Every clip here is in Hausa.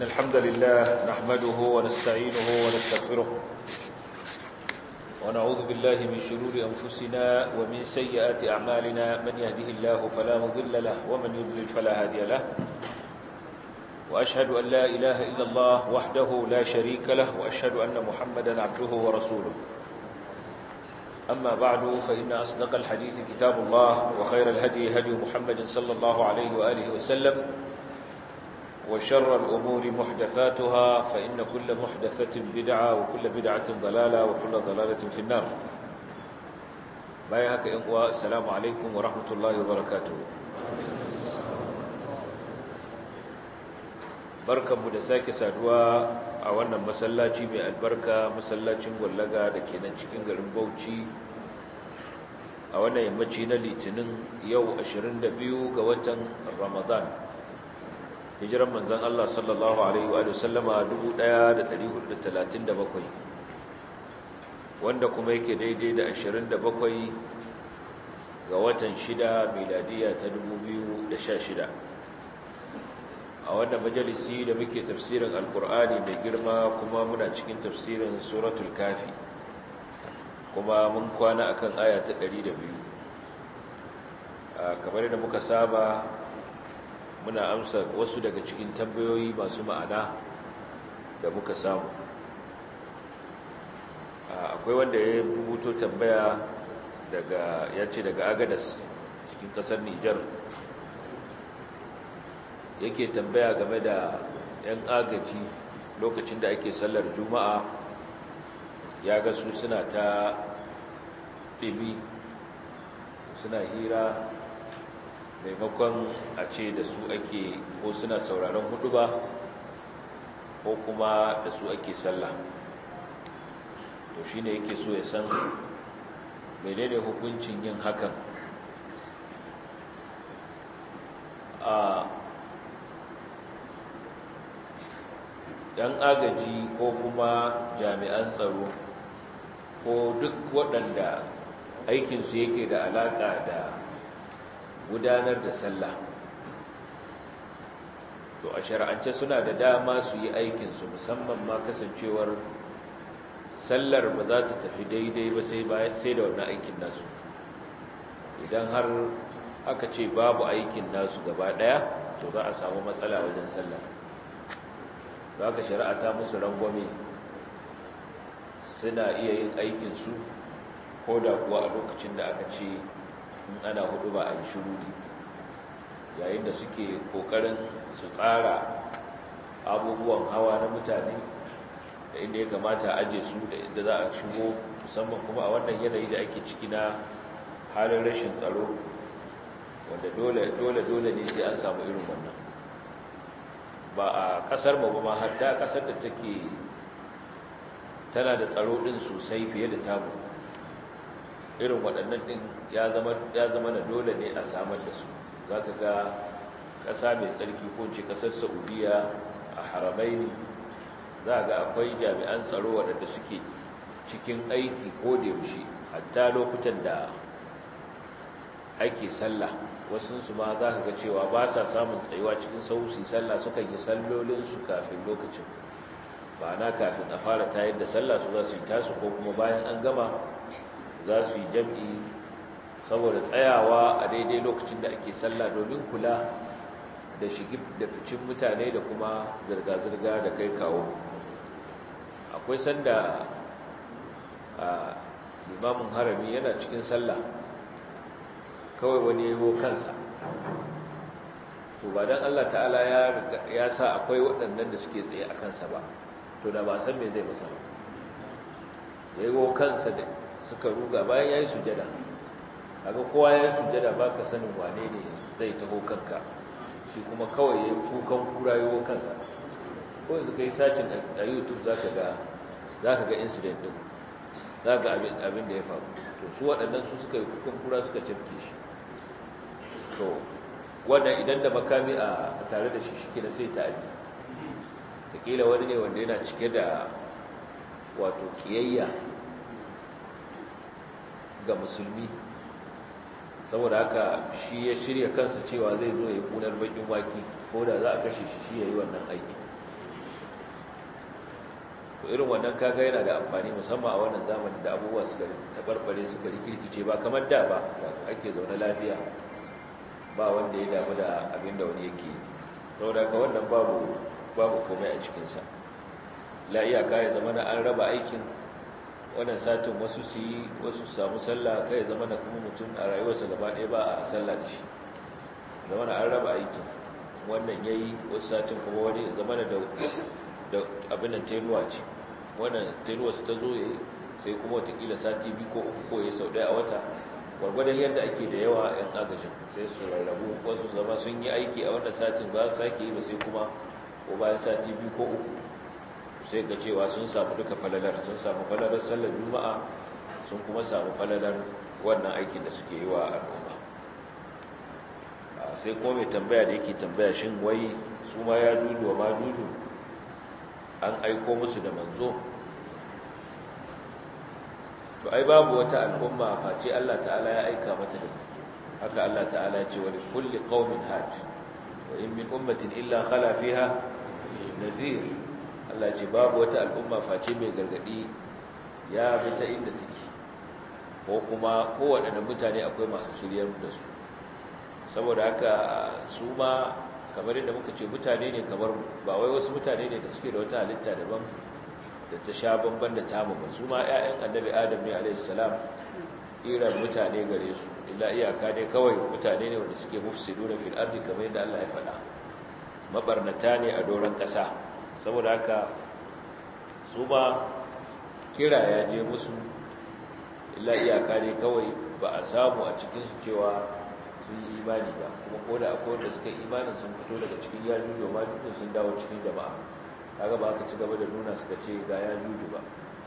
الحمد لله نحمده ونستعينه ونستغفره ونعوذ بالله من شرور أنفسنا ومن سيئات أعمالنا من يهده الله فلا مضل له ومن يضلل فلا هادي له وأشهد أن لا إله إلا الله وحده لا شريك له وأشهد أن محمدا عبده ورسوله أما بعد فإن أصدق الحديث كتاب الله وخير الهدي هدي محمد صلى الله عليه وآله وسلم وشر الأمور محدثاتها فإن كل محدثة بدعة وكل بدعة ضلالة وكل ضلالة في النار بايهك إنقوى السلام عليكم ورحمة الله وبركاته بركة مدساك سادوا أولا مسلاتي من البركة مسلاتي مغلقة لكي ننشكين قلن بوشي أولا يمجينا لتنين يو أشرين دبيو قوة رمضان hijiran manzan Allah sallallahu Alaihi wa sallama 1437 wanda kuma yake daidai da 27 ga watan 6 miladiya ta 2016 a wannan majalisi da muke tafsirin alkur'ani mai girma kuma muna cikin tafsirin suratul kafi kuma mun kwana akan aya ta 102 kamar da muka saba muna amsa wasu daga cikin tambayoyi masu ma'ana da muka samu akwai wanda ya rubuto tambaya daga ya ce daga agadas cikin kasar nijar yake tambaya game da 'yan agaji lokacin da ake sallar juma'a ya ga su suna ta ɗimi suna hira maimakon a ce da su ake ko suna sauraron hudu ba ko kuma da su ake sallah to shi ne yake so ya san menene hukuncin yin hakan a yan agaji ko kuma jami'an tsaro ko duk waɗanda aikinsu yake da alaƙa da gudanar da sallah to a shar'ance suna da dama su yi aikinsu musamman ma kasancewar sallar ba za ta tafi daidai ba sai da wannan aikin nasu idan har aka ce babu aikin nasu gaba daya to za a samu matsala wajen sallar za ka shari'a ta musu rangwame suna iya yin aikinsu ko da kuwa a lokacin da aka ce in ana hudu ba a yi shiruri yayin da suke kokarin su tsara abubuwan hawa na mutane da inda ya kamata a aje su da inda za a shigo musamman kuma a wannan yanayi da ake ciki na halin rashin tsaro wanda dole dole dole ne sai an samu irin wannan ba a kasar mu ma har ta kasar da take tana da tsaro din sosai fiye da tamu irin waɗannan ɗin ya zama na dole ne a samar da su za ka ga ƙasa mai tsarki ko ce ƙasar saudiya a haramai ne za ga akwai jami'an tsaro waɗanda suke cikin aiki ko da yaushe hatta lokutan da ake sallah wasunsu ma za ka ga cewa ba sa samun tsayuwa cikin sausi sallah sukan yi sallolinsu kafin lokacin ba na kafin a fara tayar da sallah su za su yi tasu ko kuma bayan an gama za su yi jam'i saboda tsayawa a daidai lokacin da ake sallah domin kula da shigi da ficin mutane da kuma zirga-zirga da kai kawo akwai sanda a limamin harami yana cikin sallah kawai wani yawo kansa to ba don allah ta'ala ya sa akwai waɗannan da suke tsaye a kansa ba to da ba san me zai masa ba yawo kansa da suka ruga bayan ya yi sujada aga kowa ya yi sujada ba ka sanin wane ne zai taho kanka shi kuma kawai ya kukan kura yi kansa ko yanzu ka yi sacin a youtube za ka ga incident din za ga abin da ya faru to su waɗannan su suka yi kukan kura suka cafke shi to wannan idan da makami a tare da shi shi na sai ta'adi taƙila wani ne wanda yana cike da wato ƙiyayya ga musulmi saboda haka shi ya shirya kansa cewa zai zo ya kunar bakin waki ko da za a kashe shi shi ya yi wannan aiki to irin wannan kaga yana da amfani musamman a wannan zamanin da abubuwa suka tabarbare suka rikirkice ba kamar da ba ake zaune lafiya ba wanda ya damu da abin da wani yake saboda ka wannan babu babu komai a cikinsa la iyaka ya zama na an raba aikin wannan satin wasu su yi wasu su samu sallah kai ya zama na kuma mutum a rayuwarsa gaba ɗaya ba a sallah da shi zama na an raba aikin wannan ya yi wasu satin kuma wani zama da da abin da tenuwa ce wannan tenuwa su ta zo ya yi sai kuma watakila sati biyu ko uku ko ya sau ɗaya a wata gwargwadon yadda ake da yawa 'yan agajin sai su rarrabu wasu zama sun yi aiki a wannan satin ba su sake yi ba sai kuma ko bayan sati biyu ko uku sai ga cewa sun samu duka falalar sun samu falalar sallar juma'a sun kuma samu falalar wannan aikin da suke yi wa al'umma sai kuma mai tambaya da yake tambaya shin wai su ma ya dudu wa ma dudu an aiko musu da manzo to ai babu wata al'umma face Allah ta'ala ya aika mata da haka Allah ta'ala ya ce wa kulli qaumin hajj wa in min ummatin illa khala fiha nadhir Allah ce babu wata al'umma face mai gargadi ya bi ta inda take ko kuma kowaɗanne mutane akwai masu shiryar da su saboda haka su ma kamar yadda muka ce mutane ne kamar ba wai wasu mutane ne da suke da wata halitta daban da ta sha bamban da tamu ba su ma 'ya'yan annabi adam ne alaihissalam iran mutane gare su illa iyaka ne kawai mutane ne wanda suke mufsidu na fil ardi kamar yadda Allah ya faɗa mabarnata ne a doron ƙasa saboda haka su ma kira ya je musu illa iyaka ne kawai ba a samu a cikinsu cewa sun yi imani ba kuma ko da akwai wanda suka yi imanin sun fito daga cikin yajuju ma dukkan sun dawo cikin jama'a kaga ba aka ci gaba da nuna suka ce ga yajuju ba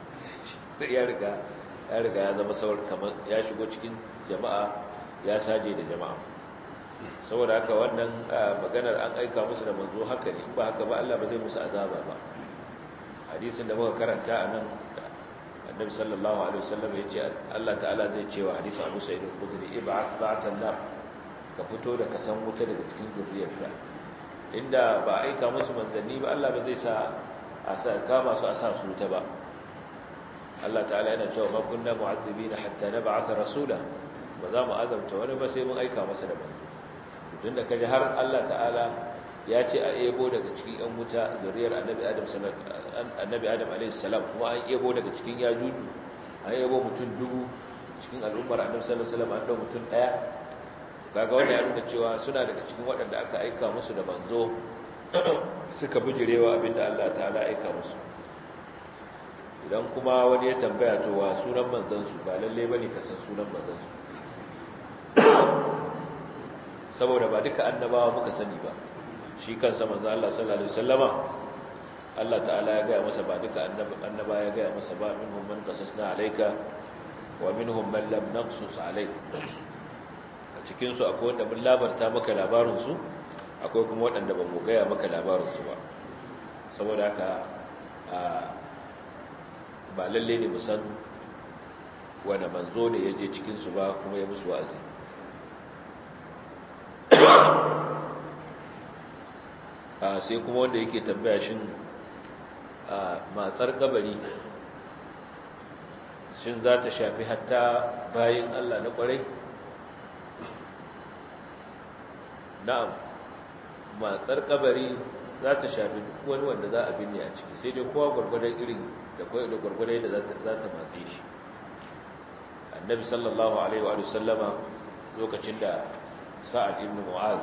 ya riga ya riga ya zama saurar kamar ya shigo cikin jama'a ya saje da jama'a saboda haka wannan maganar an aika musu da manzo haka ne ba haka ba Allah ba zai musu azaba ba hadisin da muka karanta a nan annabi sallallahu alaihi wasallam ya ce Allah ta'ala zai ce wa hadisi Abu Sa'id al-Khudri ib'ath ba'than nar ka fito da kasan wuta daga cikin zuriyarka inda ba aika musu manzanni ba Allah ba zai sa a sa kama su a sa su wuta ba Allah ta'ala yana cewa ma kunna mu'azzibina hatta nab'atha rasula ba za mu azabta wani ba sai mun aika masa da manzo tunda kaje har Allah ta'ala ya ce a ebo daga cikin yan wuta zuriyar annabi Adam annabi Adam alaihi salam kuma an ebo daga cikin yajuju an ebo mutum dubu cikin al'ummar annabi sallallahu alaihi wasallam an dau mutum daya kaga wanda ya nuna cewa suna daga cikin waɗanda aka aika musu da manzo suka bijirewa abinda Allah ta'ala aika musu idan kuma wani ya tambaya to wa sunan manzansu ba lalle bane ka san sunan manzansu saboda ba duka annabawa muka sani ba shi kansa manzo Allah sallallahu alaihi wasallama Allah ta'ala ya gaya masa ba duka annaba ya gaya masa ba minhum man qasasna alayka wa minhum man lam naqsus alayk a cikin su akwai wanda mun labarta maka labarin su akwai kuma waɗanda ba mu gaya maka labarin su ba saboda haka ba lalle ne mu san wanda manzo ne ya je cikin su ba kuma ya musu wa'azi sai kuma wanda yake tambaya shin matsar kabari shin za ta shafi hatta bayin Allah na kwarai na'am matsar kabari za ta shafi duk wani wanda za a binne a ciki sai dai kowa gwargwadon irin da kwai da gwargwadon da za ta matse shi annabi sallallahu alaihi wa sallama lokacin da sa'ad ibn mu'az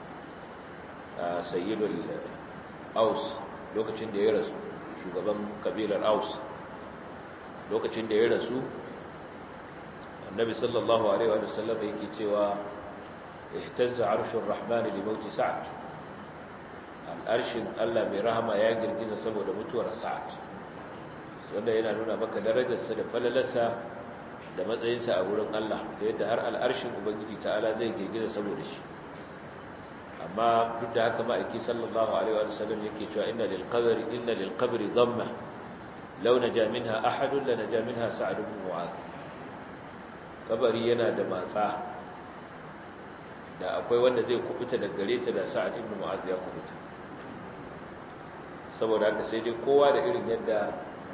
sayyidul aus lokacin da ya rasu shugaban kabilar aus lokacin da ya rasu annabi sallallahu alaihi wa sallam yake cewa ihtazza arshur rahman li mauti sa'ad al'arshin Allah mai rahama ya girgiza saboda mutuwar sa'ad wanda yana nuna maka darajarsa da falalarsa da matsayinsa a wurin Allah da yadda har al'arshin ubangiji ta'ala zai girgiza saboda shi amma duk da haka ma'aiki sallallahu alaihi wa sallam yake cewa inna lil qabri inna lil qabri dhamma law naja minha ahadun la naja minha sa'd ibn mu'adh kabari yana da matsa da akwai wanda zai kubuta daga gare ta da sa'd ibn mu'adh ya kubuta saboda haka sai dai kowa da irin yadda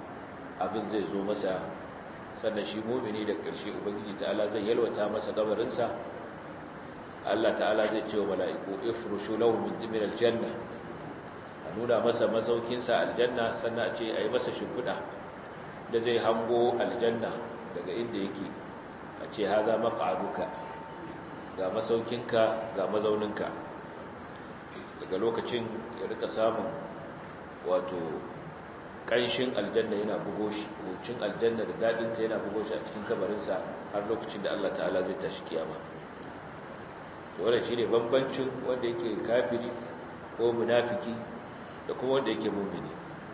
abin zai zo masa sannan shi mumini da ƙarshe ubangiji ta'ala zai yalwata masa gabarinsa Allah ta'ala zai ce wa mala'iku ifrushu lahu min min aljanna a nuna masa masaukinsa aljanna sannan a ce a yi masa shimfiɗa da zai hango aljanna daga inda yake a ce haza maq'aduka ga masaukinka ga mazauninka daga lokacin ya rika samun wato ƙanshin aljanna yana bugo shi wucin aljanna da daɗinta yana bugo shi a cikin kabarinsa har lokacin da Allah ta'ala zai tashi kiyama wannan shi ne bambancin wanda yake kafiri ko munafiki da kuma wanda yake mumini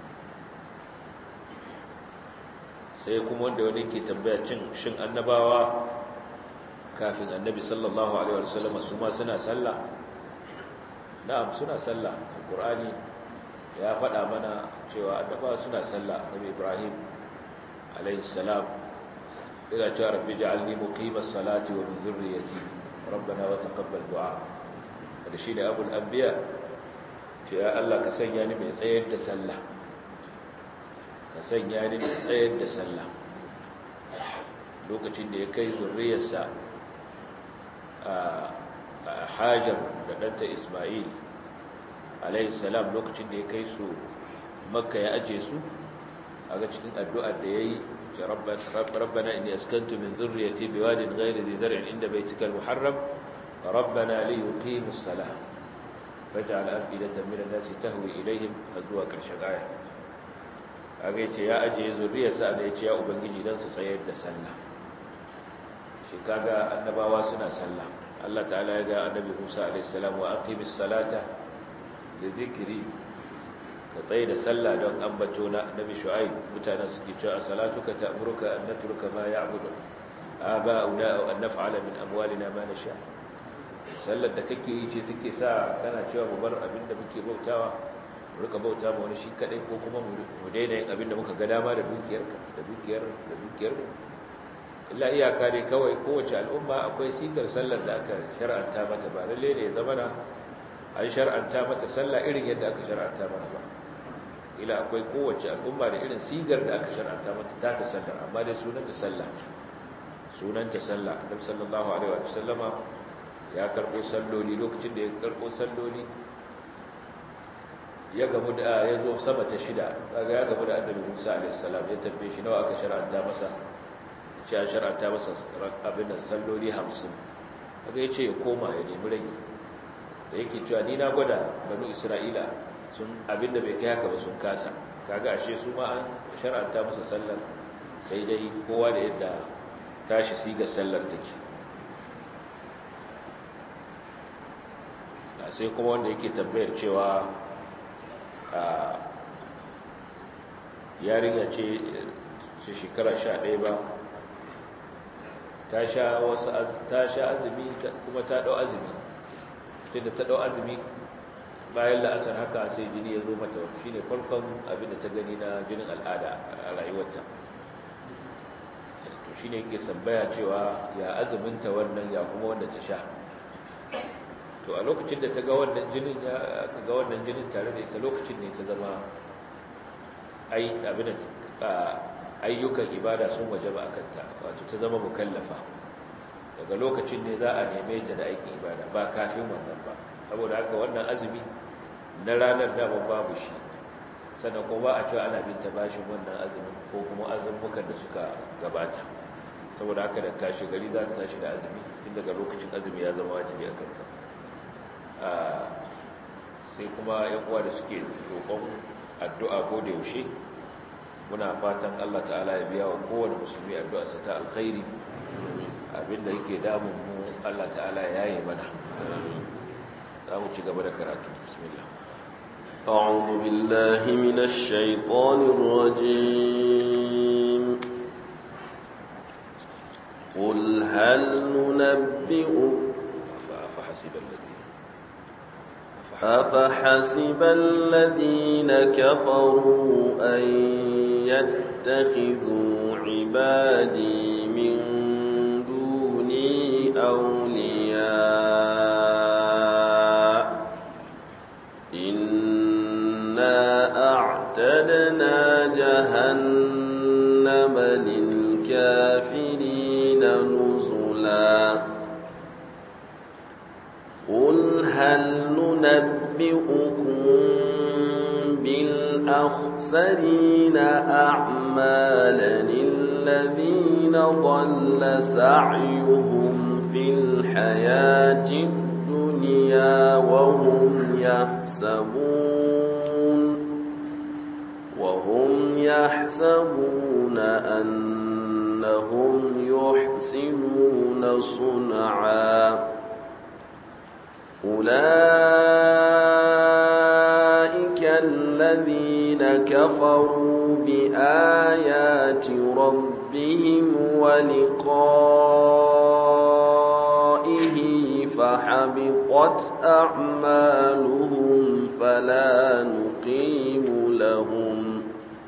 sai kuma wanda wani ke tambaya cin shin annabawa kafin annabi sallallahu alaihi wasallam su ma suna sallah na'am suna sallah alqur'ani ya faɗa mana cewa annabawa suna sallah annabi ibrahim alaihi salam ila cewa rabbi ja'alni muqimas salati wa min dhurriyyati rabbana wa taqabbal du'a da shi ne abul anbiya ce ya Allah ka sanya ni mai tsayar da sallah ka sanya ni mai tsayar da sallah lokacin da ya kai zurriyarsa a hajar da ɗanta ismail salam lokacin da ya kai su makka ya aje su a ga cikin addu'ar da ya yi rabbana inni askantu min zurriyati biwadin ghairi dhi zar'in inda baytikal muharram rabbana li yuqimus salah faj'al afidatan min an-nasi tahwi ilayhim azwa karshen aya kaga yace ya aje zurriyarsa da yace ya ubangiji dan su tsayar da sallah shi kaga annabawa suna sallah Allah ta'ala ya ga annabi Musa alayhi salam wa aqimis salata li dhikri ka tsaye da sallah don ambato na annabi Shu'aib mutanen suke cewa salatuka ta'muruka an natruka ma ya'budu aba'una aw an naf'ala min amwalina ma nasha sallar da kake yi ce take sa kana cewa mu bar abin da muke bautawa mu rika bauta ma wani shi kadai ko kuma mu daina yin abin da muka ga dama da dukiyar da dukiyar da dukiyar illa iyaka dai kawai kowace al'umma akwai sigar sallar da aka shar'anta mata ba lalle ne ya zama na an shar'anta mata sallah irin yadda aka shar'anta mata ba ila akwai kowace al'umma da irin sigar da aka shar'anta mata ta ta sallar amma dai sunanta sallah sunanta sallah annabi sallallahu alaihi wa sallama ya karbo salloli lokacin da ya karbo salloli ya gamu da ya zo sama ta shida kaga ya gamu da annabi Musa alaihi salam ya tambaye shi nawa aka shar'anta masa ce a shar'anta masa abin da salloli 50 kaga yace ya koma ya nemi rage da yake cewa ni na gwada banu Isra'ila sun abin da bai kai haka ba sun kasa kaga ashe su ma an shar'anta masa sallar sai dai kowa da yadda tashi siga sallar take sai kuma wanda yake tambayar cewa a yarinya ce ce shekara sha ɗaya ba ta sha azumi kuma ta ɗau azumi tunda ta ɗau azumi bayan la'asar haka sai jini ya zo mata shi ne farkon abinda ta gani na jinin al'ada a rayuwarta to shi ne yake sambaya cewa ya azuminta wannan ya kuma wanda ta sha to a lokacin da ta ga wannan jinin ya ga wannan jinin tare da ita lokacin ne ta zama ai abin ayyukan ibada sun wajaba akan ta wato ta zama mukallafa daga lokacin ne za a neme ta da aikin ibada ba kafin wannan ba saboda haka wannan azumi na ranar da babu shi sannan kuma ba a cewa ana bin ta bashin wannan azumin ko kuma azumukan da suka gabata saboda haka da tashi gari za ta tashi da azumi tun daga lokacin azumi ya zama wajibi a kanta sai kuma yan uwa da suke roƙon addu'a ko da yaushe muna fatan Allah ta'ala ya biya wa kowane musulmi addu'a sa ta alkhairi abinda yake damun mu Allah ta'ala ya yi mana za mu ci gaba da karatu bismillah أعوذ بالله من الشيطان الرجيم قل هل ننبئ فحسب الذين أفحسب الذين كفروا أن يتخذوا عبادي من دوني أولياء إنا أعتدنا جهنم نزلا قل هل ننبئكم بالأخسرين أعمالا الذين ضل سعيهم في الحياة الدنيا وهم يحسبون وهم يحسبون أنهم يحسنون صنعا أولئك الذين كفروا بآيات ربهم ولقائه فحبطت أعمالهم فلا نقيم لهم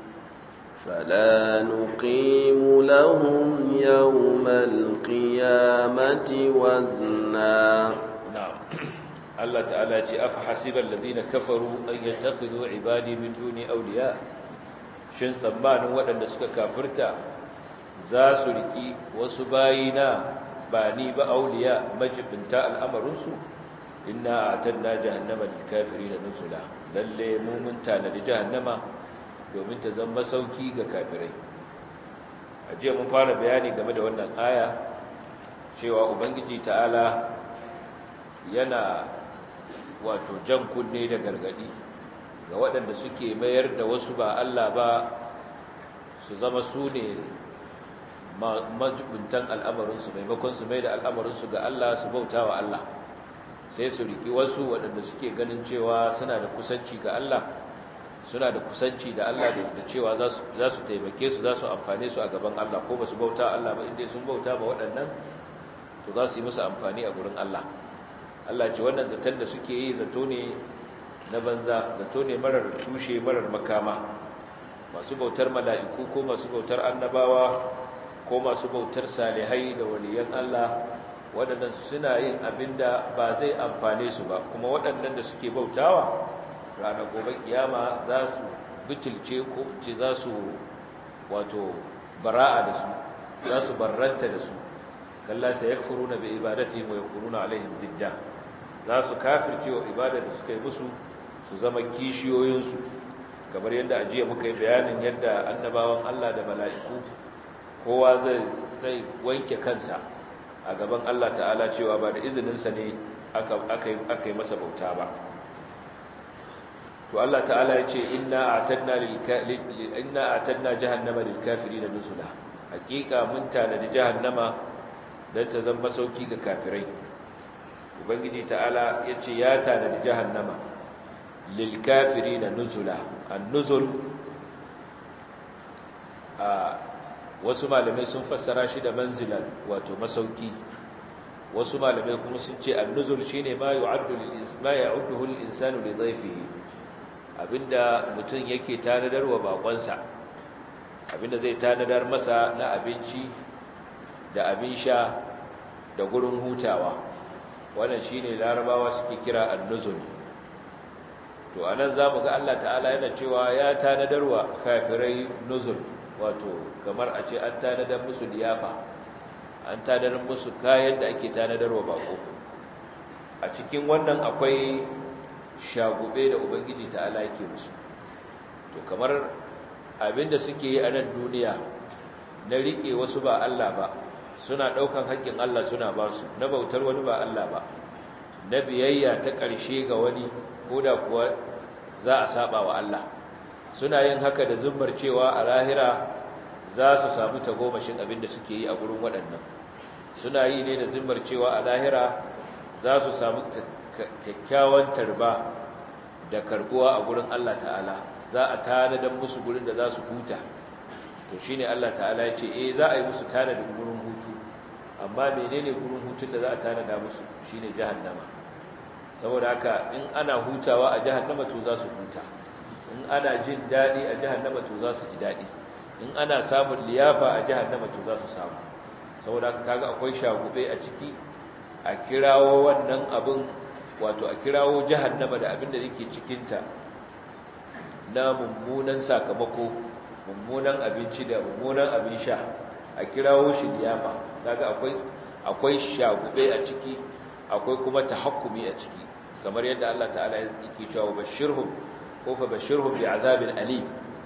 فلا نقيم لهم يوم القيامة وزنا نعم الله تعالى أفحسب الذين كفروا أن يتخذوا عبادي من دون أولياء shin tsammanin waɗanda suka kafirta za su riki wasu bayina ba ni ba auliya majibinta al'amarinsu inna a tanna jahannama da kafiri da nusula lalle mumun tanadi jahannama domin ta zama sauki ga kafirai a jiya mun fara bayani game da wannan aya cewa ubangiji ta'ala yana wato jan kunne da gargadi ga waɗanda suke mayar da wasu ba Allah ba su zama su ne majibintan al'amarinsu maimakon su mai da al'amarinsu ga Allah su bauta wa Allah sai su riki wasu waɗanda suke ganin cewa suna da kusanci ga Allah suna da kusanci da Allah da cewa za su taimake su za su amfane su a gaban Allah ko ba su bauta Allah ba inda sun bauta ba waɗannan to za su yi musu amfani a gurin Allah Allah ce wannan zaton da suke yi zato ne na banza zato ne marar tushe marar makama masu bautar mala'iku ko masu bautar annabawa ko masu bautar salihai da waliyan Allah waɗannan suna yin abin da ba zai amfane su ba kuma waɗannan da suke bautawa ranar gobe kiyama za su bitilce ko ce za su wato bara'a da su za su barranta da su kalla sai yakfuruna bi ibadatihim wa yakununa alaihim didda za su kafirce wa ibadar da suka yi musu su zama kishiyoyinsu kamar yadda ajiya muka yi bayanin yadda annabawan Allah da mala'iku kowa zai zai wanke kansa a gaban Allah ta'ala cewa ba da izininsa ne aka yi masa bauta ba to Allah ta'ala ya ce inna a'tadna lil inna a'tadna jahannama lil kafirin nuzula hakika mun tanadi jahannama dan ta zama sauki ga kafirai ubangiji ta'ala ya ce ya tanadi jahannama lil kafirin nuzula an-nuzul a wasu malamai sun fassara shi da manzilan wato masauki wasu malamai kuma sun ce an-nuzul shine ma yu'addu lil isma ya'udduhu lil insanu li dhayfihi abinda mutum yake tanadar wa bakonsa abinda zai tanadar masa na abinci da abin sha da gurin hutawa wannan shine larabawa suke kira an-nuzul to anan zamu ga Allah ta'ala yana cewa ya tanadar wa kafirai nuzul wato kamar a ce an tanadar musu liyafa an tanadar musu kayan da ake tanadar wa bako a cikin wannan akwai shagube da ubangiji ta'ala yake musu to kamar abinda suke yi a nan duniya na rike wasu ba Allah ba suna daukan haƙƙin Allah suna ba su na bautar wani ba Allah ba na biyayya ta ƙarshe ga wani koda kuwa za a saba wa Allah suna yin haka da zummar cewa a lahira za su samu tagomashin abinda suke yi a gurin waɗannan suna yi ne da zummar cewa a lahira za su samu kyakkyawan tarba da karbuwa a gurin Allah ta'ala za a tanadar musu gurin da za su huta to shine Allah ta'ala ya ce eh za a yi musu tanadin gurin hutu amma menene gurin hutun da za a tanada musu shine jahannama saboda haka in ana hutawa a jahannama to za su huta in ana jin dadi a jahannama to za su ji dadi in ana samun liyafa a jahannama to za su samu saboda haka kaga akwai shagube a ciki a kirawo wannan abin wato a kirawo jahannama da abin da yake cikinta na mummunan sakamako mummunan abinci da mummunan abin sha a kirawo shi liyafa kaga akwai akwai shagube a ciki akwai kuma tahakkumi a ciki kamar yadda Allah ta'ala yake cewa bashirhum ko fa bashirhum bi azabin alim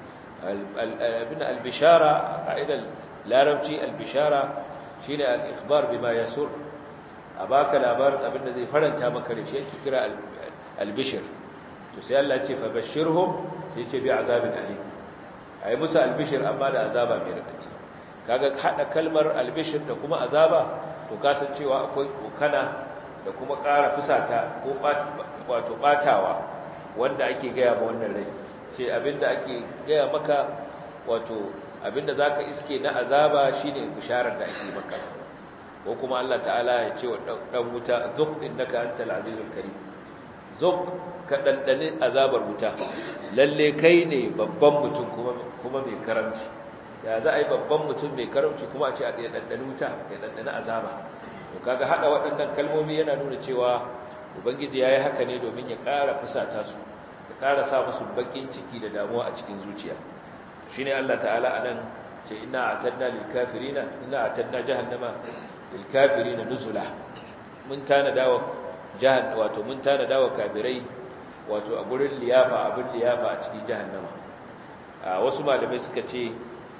abin al-bishara qa'idal larabci al-bishara shine al-ikhbar bima yasur abaka labarin abinda zai faranta maka da shi yake kira al-bishr to sai Allah ya ce fa bashirhum sai ce bi azabin alim ayi musu al-bishr amma da azaba mai radadi kaga hada kalmar al-bishr da kuma azaba to kasancewa akwai kokana da kuma ƙara fusata ko wato batawa wanda ake gaya ma wannan rai ce abinda ake gaya maka wato abinda zaka iske na azaba shine bisharar da ake maka ko kuma Allah ta'ala ya ce wa dan wuta zuq innaka antal azizul karim zuq ka dandane azabar wuta lalle kai ne babban mutum kuma kuma mai karamci ya za a yi babban mutum mai karamci kuma a ce a ɗaya dandane wuta ya dandane azaba to kaga hada waɗannan kalmomi yana nuna cewa ubangiji yayi haka ne domin ya ƙara fusata su ya ƙara sa musu bakin ciki da damuwa a cikin zuciya shine Allah ta'ala anan ce inna atadna lil kafirina inna atadna jahannama lil kafirina nuzula mun tana dawo jahan wato mun tana dawo kafirai wato a gurin liyafa abin liyafa a cikin jahannama a wasu malamai suka ce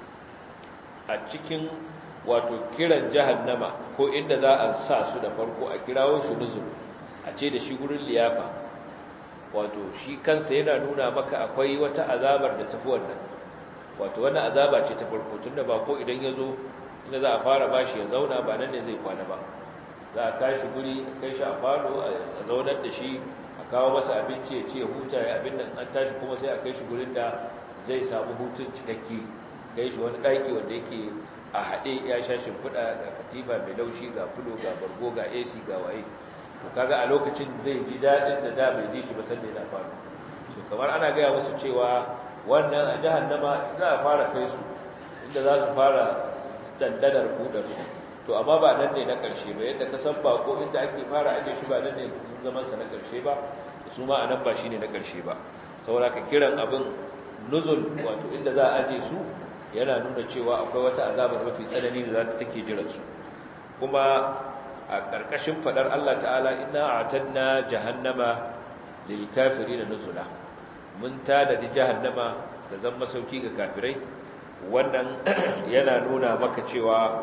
a cikin wato kiran jahannama ko inda za a sa su da farko a kirawo shi nuzul a ce da shi gurin liyafa wato shi kansa yana nuna maka akwai wata azabar da tafi wannan wato wannan azaba ce ta farko tunda ba ko idan ya zo inda za a fara bashi ya zauna ba nan ne zai kwana ba za a kashi guri a kai shi a falo a zaunar da shi a kawo masa abinci ya ce huta ya abin nan an tashi kuma sai a kai shi gurin da zai samu hutun cikakke kai shi wani ɗaki wanda yake a haɗe ya sha shimfiɗa ga katifa mai laushi ga fulo ga bargo ga ac ga waye to kaga a lokacin zai ji daɗin da da bai ji shi ba sanda yana faru to kamar ana gaya musu cewa wannan a jahannama za a fara kai su inda za su fara dandanar kudar su to amma ba nan ne na ƙarshe ba yadda ka san bako inda ake fara aje shi ba nan ne zaman sa na ƙarshe ba su ma a nan ba shine na ƙarshe ba saboda ka kiran abin nuzul wato inda za a aje su yana nuna cewa akwai wata azabar mafi tsanani da za ta take jiran su kuma a ƙarƙashin faɗar Allah ta'ala inna a'tadna jahannama lil kafirin nuzula mun tada di jahannama da zan masauki ga kafirai wannan yana nuna maka cewa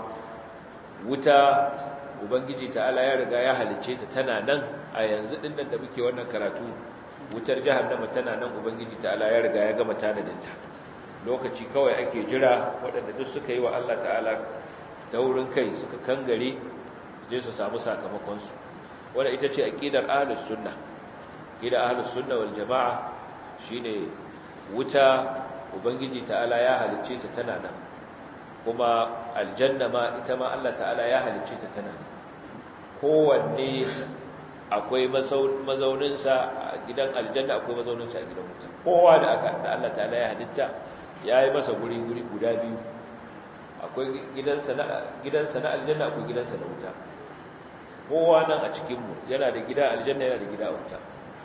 wuta ubangiji ta'ala ya riga ya halice ta tana nan a yanzu din da muke wannan karatu wutar jahannama tana nan ubangiji ta'ala ya riga ya gama tanadinta lokaci kawai ake jira waɗanda duk suka yi wa Allah ta'ala daurin kai suka kangare je su samu sakamakonsu wadda ita ce aƙidar ahlus sunna aƙidar ahlus sunna wal jama'a shine wuta ubangiji ta'ala ya halicce ta tana nan kuma aljanna ma ita ma Allah ta'ala ya halicce ta tana nan kowanne akwai mazauninsa a gidan aljanna akwai mazauninsa a gidan wuta kowa da aka da Allah ta'ala ya halitta ya yi masa guri guri guda biyu akwai gidansa na aljanna akwai gidansa na wuta kowa nan a cikinmu yana da gida aljanna yana da gida a wuta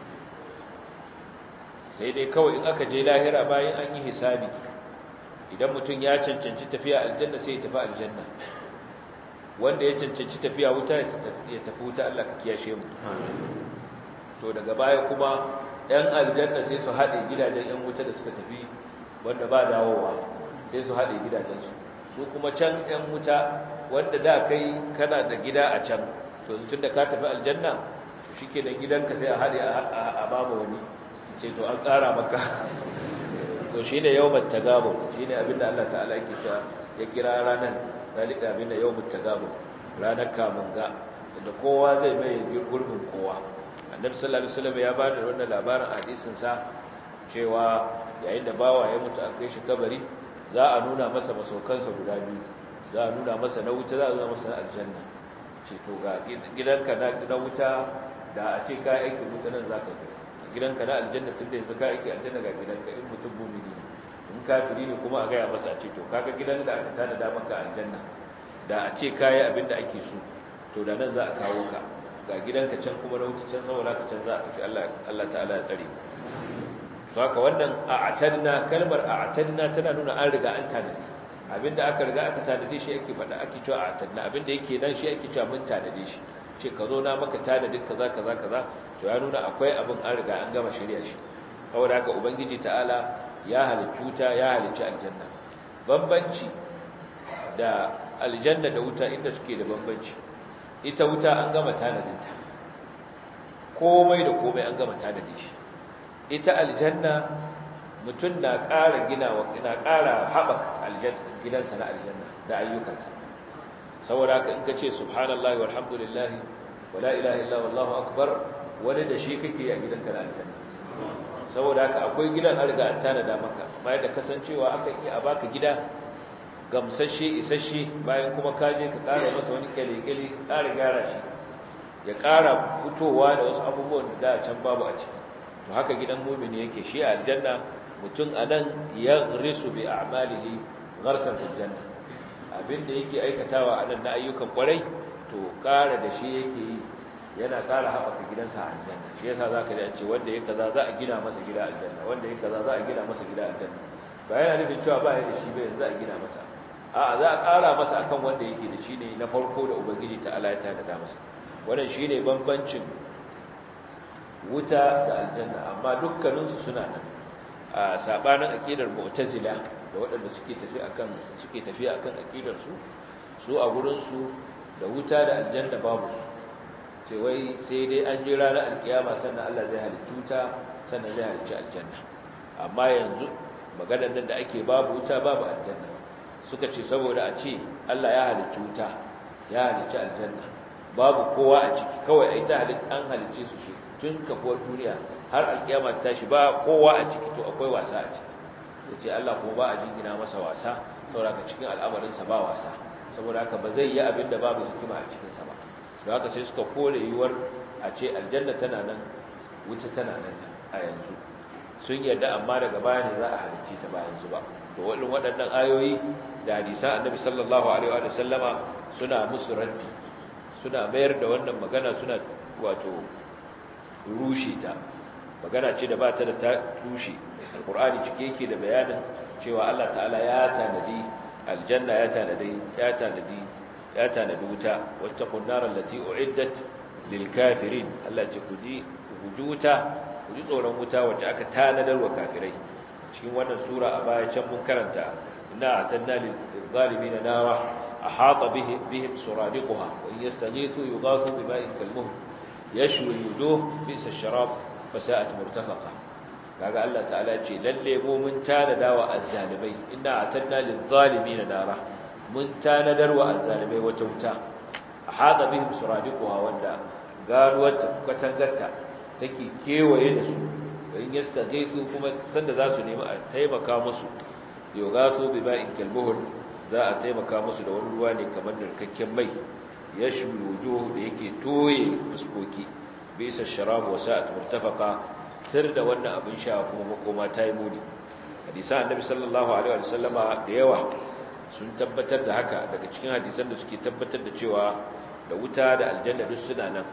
sai dai kawai in aka je lahira bayan an yi hisabi idan mutum ya cancanci tafiya aljanna sai ya tafi aljanna wanda ya cancanci tafiya wuta ya tafi wuta Allah ka kiyashe mu to daga baya kuma ɗan aljanna sai su haɗe gidajen ‘yan wuta da suka tafi wanda ba dawowa sai su haɗe gidajensu su kuma can ‘yan wuta wanda da kai kana da gida a can to tun da ka tafi aljanna shi ke da gidanka sai a haɗe a bama wani ce to an ƙara maka to shi ne yawon tagabon shi ne abinda Allah ta'ala yake ta ya kira ranar zalika abinda yawon tagabon ranar kamunga da kowa zai mai gurbin kowa annabi sallallahu alaihi wasallam ya bada wannan labarin hadisin sa cewa yayin da bawa ya mutu an kai shi kabari za a nuna masa masaukansa guda biyu za a nuna masa na wuta za a nuna masa na aljanna ce to ga gidanka na wuta da a ce ka aiki wuta nan zaka kai gidanka na aljanna tunda yanzu ka aiki aljanna ga gidanka in mutum mumini in kafiri ne kuma a gaya masa a ce to kaga gidan da aka tanada maka aljanna da a ce kayi abin da ake so to da nan za a kawo ka ga gidanka can kuma na wuce can saboda ka can za a tafi Allah Allah ta'ala ya tsare to haka wannan a'tadna kalmar a'tadna tana nuna an riga an tanadi abinda aka riga aka tanade shi ake faɗa ake cewa a tanna abinda yake nan shi ake cewa mun tanade shi ce ka zo na maka tanadin kaza kaza kaza to ya nuna akwai abin an riga an gama shirya shi saboda haka ubangiji ta'ala ya halicci wuta ya halicci aljanna bambanci da aljanna da wuta inda suke da bambanci ita wuta an gama tanadinta komai da komai an gama tanade shi ita aljanna mutum na ƙara ginawa na ƙara haɓaka gidansa na aljanna da ayyukansa saboda haka in ka ce subhanallahi walhamdulillahi wala ilaha illa wallahu akbar wani da shi kake a gidanka na aljanna saboda haka akwai gidan an riga an tanada maka bayan da kasancewa akan iya a baka gida gamsashe isasshe bayan kuma ka je ka ƙara masa wani kyale-kyale ka ƙara gyara shi ya ƙara fitowa da wasu abubuwan da da can babu a ciki to haka gidan mumini yake shi a aljanna mutum a nan ya risu bi a'malihi gharsar aljanna abinda yake aikatawa a nan na ayyukan kwarai to ƙara da shi yake yi yana ƙara haɓaka gidansa a aljanna shi yasa za ka ji an ce wanda ya kaza za a gina masa gida aljanna wanda ya kaza za a gina masa gida aljanna ba yana nufin cewa ba ya da shi ba yanzu a gina masa a'a za a ƙara masa akan wanda yake da shi ne na farko da ubangiji ta Allah ya tanada masa wannan shine bambancin wuta da aljanna amma dukkaninsu suna nan a sabanin aqidar mu'tazila da waɗanda suke tafi akan suke tafiya akan aqidar su su a gurin su da wuta da aljanna babu su ce wai sai dai an ji ranar alkiyama sannan Allah zai halicci wuta sannan zai halicci aljanna amma yanzu maganar nan da ake babu wuta babu aljanna suka ce saboda a ce Allah ya halicci wuta ya halicci aljanna babu kowa a ciki kawai ai ta halitta an halicce su shi tun kafuwar duniya har alkiyama ta tashi ba kowa a ciki to akwai wasa a ciki yace Allah kuma ba a jingina masa wasa saboda ka cikin al'amarin sa ba wasa saboda haka ba zai yi abin da babu hikima a cikin sa ba don haka sai suka kore yiwuwar a ce aljanna tana nan wuta tana nan a yanzu sun yarda amma daga baya ne za a halicce ta ba yanzu ba to wannan waɗannan ayoyi da hadisan annabi sallallahu alaihi wa sallama suna musu raddi suna mayar da wannan magana suna wato rushe ta magana ce da ba ta da ta rushe alqur'ani cike yake da bayanin cewa Allah ta'ala ya tanadi aljanna ya tanadi ya tanadi ya tanadi wuta wattaqun nar allati uiddat lil kafirin Allah ce ku ji ku wuta ku ji tsoron wuta wacce aka tanadar wa kafirai cikin wannan sura a baya can mun karanta inna atanna lil zalimin nara ahata bihi bihim suradiquha wa in yastaghithu yughathu bima'in kalmuh yashwi alwujuh bi'sa ash-sharab fasa'at murtafaqa kaga Allah ta'ala ce lalle mu mun tanada wa azzalimai inna atanna lil zalimin nara mun tanadar wa azzalimai wata wuta ahata bihim suradiquha wanda garuwar katangarta take kewaye da su in yastaghithu kuma sanda za su nemi a taimaka musu yogasu bi ba'in kalbuhul za a taimaka musu da wani ruwa ne kamar narkakken mai yashwi wujuh da yake toye fuskoki bisa sharab wa sa'at murtafaqa tir da wannan abin sha kuma makoma ta yi muni hadisan annabi sallallahu alaihi wa sallama da yawa sun tabbatar da haka daga cikin hadisan da suke tabbatar da cewa da wuta da aljanna duk suna nan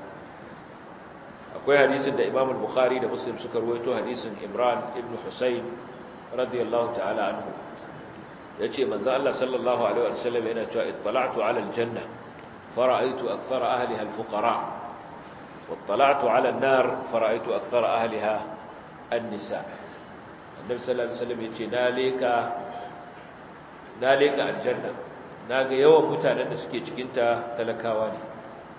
akwai hadisin da Imam al-Bukhari da Muslim suka ruwaito hadisin Imran ibn Husayn radiyallahu ta'ala anhu yace manzo Allah sallallahu alaihi wa sallam yana cewa ittala'tu 'ala al-janna fara'aytu akthara ahliha al-fuqara wattala'tu 'ala an-nar fara'aytu akthara ahliha an-nisa annabi sallallahu alaihi wasallam yace na leka na leka aljanna naga yawan mutanen da suke cikin ta talakawa ne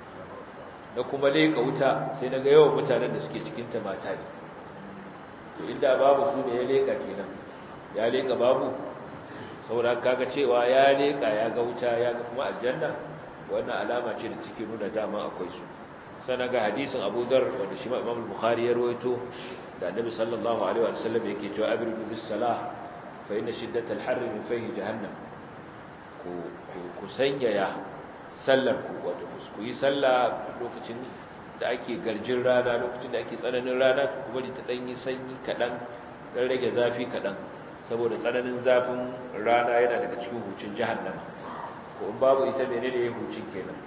da kuma leƙa wuta sai daga yawan mutanen da suke cikinta mata ne to inda babu su ne ya leƙa kenan ya leƙa babu saboda kaga cewa ya leƙa ya ga wuta ya ga kuma aljanna wannan alama ce da cike nuna dama akwai su sannan ga hadisin Abu Dharr wanda shi ma Imam Bukhari ya rawaito da Annabi sallallahu alaihi wa sallam yake cewa abridu bis salah fa inna shiddatal harri min fayhi jahannam ku ku sanyaya sallar ku wato ku yi sallah lokacin da ake garjin rana lokacin da ake tsananin rana ku bari ta dan yi sanyi kadan dan rage zafi kadan saboda tsananin zafin rana yana daga cikin hucin jahannama ko in babu ita menene ya hucin kenan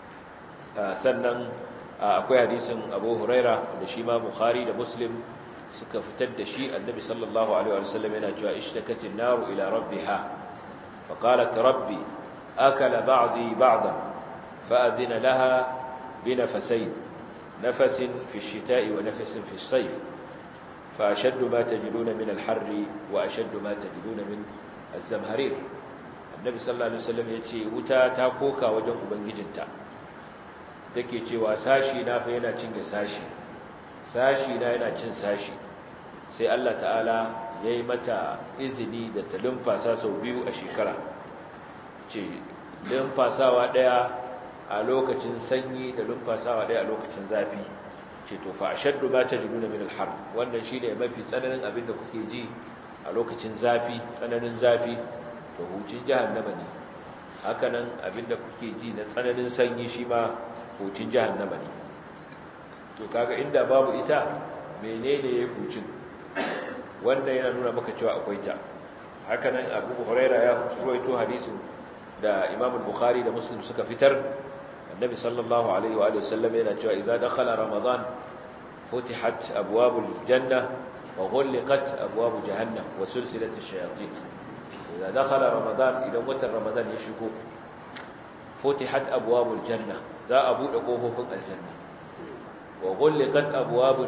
sannan akwai hadisin Abu Huraira da shi ma Bukhari da Muslim suka fitar da shi annabi sallallahu alaihi wasallam yana cewa ishtakatin naru ila rabbiha fa qalat rabbi akala ba'di ba'dan fa adina laha bi nafasayn nafasin fi ash-shita'i wa nafasin fi as-sayf fa ashaddu ma tajiduna min al-harri wa ashaddu ma tajiduna min az-zamharir annabi sallallahu alaihi wasallam yace wuta ta koka wajen ubangijinta take cewa sashi na fa yana cinye sashi sashi na yana cin sashi sai Allah ta'ala ya yi mata izini da ta lumfasa sau biyu a shekara ce lumfasawa ɗaya a lokacin sanyi da lumfasawa ɗaya a lokacin zafi ce to fa ashaddu ma tajiduna min al-har wannan shine mafi tsananin abin da kuke ji a lokacin zafi tsananin zafi to hucin jahannama ne hakanan abin da kuke ji na tsananin sanyi shi ma hucin jahannama ne to kaga inda babu ita menene yayi hucin wanda yana nuna maka cewa akwai ta hakanan Abu Huraira ya rawaito hadisin da Imam Bukhari da Muslim suka fitar Annabi sallallahu alaihi wa alihi wasallam yana cewa idza dakhala Ramadan futihat abwabul janna wa ghulqat abwab jahannam wa sulsilat ash-shayatin idza dakhala Ramadan idan watan Ramadan ya shigo futihat abwabul janna za a bude kofofin aljanna wa ghulqat abwabul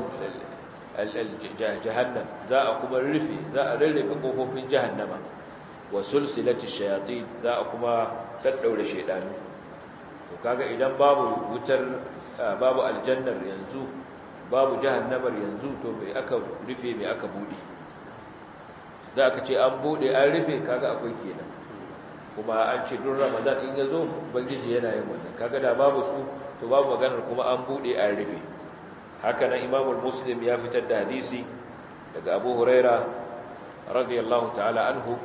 jahannam za a kuma rufe za a rarrafe kofofin jahannama wa sulsilati shayatin za a kuma daddaure shaydanu to kaga idan babu wutar babu aljannar yanzu babu jahannamar yanzu to bai aka rufe mai aka bude za ka ce an bude an rufe kaga akwai kenan kuma an ce duk ramadan in ya zo ubangiji yana yin wannan kaga da babu su to babu maganar kuma an bude an rufe haka nan imamul muslim ya fitar da hadisi daga abu huraira radiyallahu ta'ala anhu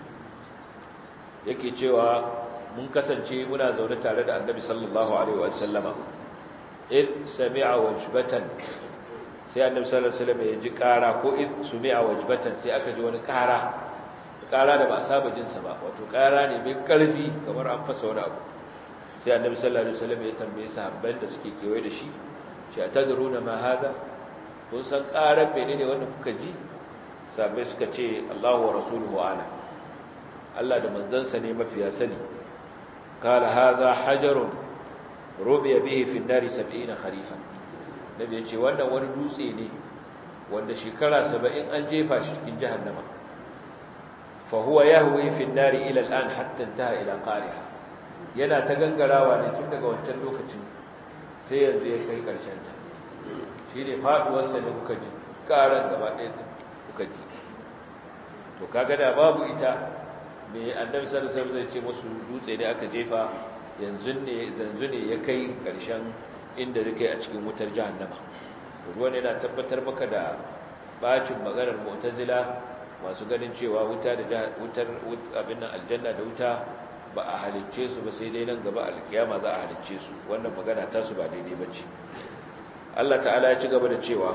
yake cewa mun kasance muna zaune tare da annabi sallallahu alaihi wa sallama id sami'a wajbatan sai annabi sallallahu alaihi wasallam ya ji kara ko id sumi'a wajbatan sai aka ji wani kara kara da ba a saba jin sa ba wato kara ne mai karfi kamar an fasa wani abu sai annabi sallallahu alaihi wasallam ya tambaye sahabban da suke kewaye da shi shi atadruna ma hada kun san karar menene wanda kuka ji sahabbai suka ce Allahu wa rasuluhu ala Allah da manzansa ne mafiya sani qala hadha hajarun rubiya bihi fi an-nari 70 kharifan nabi ya ce wannan wani dutse ne wanda shekara 70 an jefa shi cikin jahannama fa huwa yahwi fi an-nari ila al-an hatta intaha ila qariha yana ta gangarawa ne tun daga wancan lokacin sai yanzu ya kai karshen ta shine faduwar sa ne kuka ji karan gaba ɗaya kuka ji to kaga da babu ita me annabi sallallahu alaihi wasallam zai ce musu dutse ne aka jefa yanzu ne zanzu ne ya kai karshen inda zai kai a cikin wutar jahannama ruwan yana tabbatar maka da bacin maganar mu'tazila masu ganin cewa wuta da wutar abin nan aljanna da wuta ba a halicce su ba sai dai nan gaba alkiyama za a halicce su wannan magana ta su ba daidai bace Allah ta'ala ya ci gaba da cewa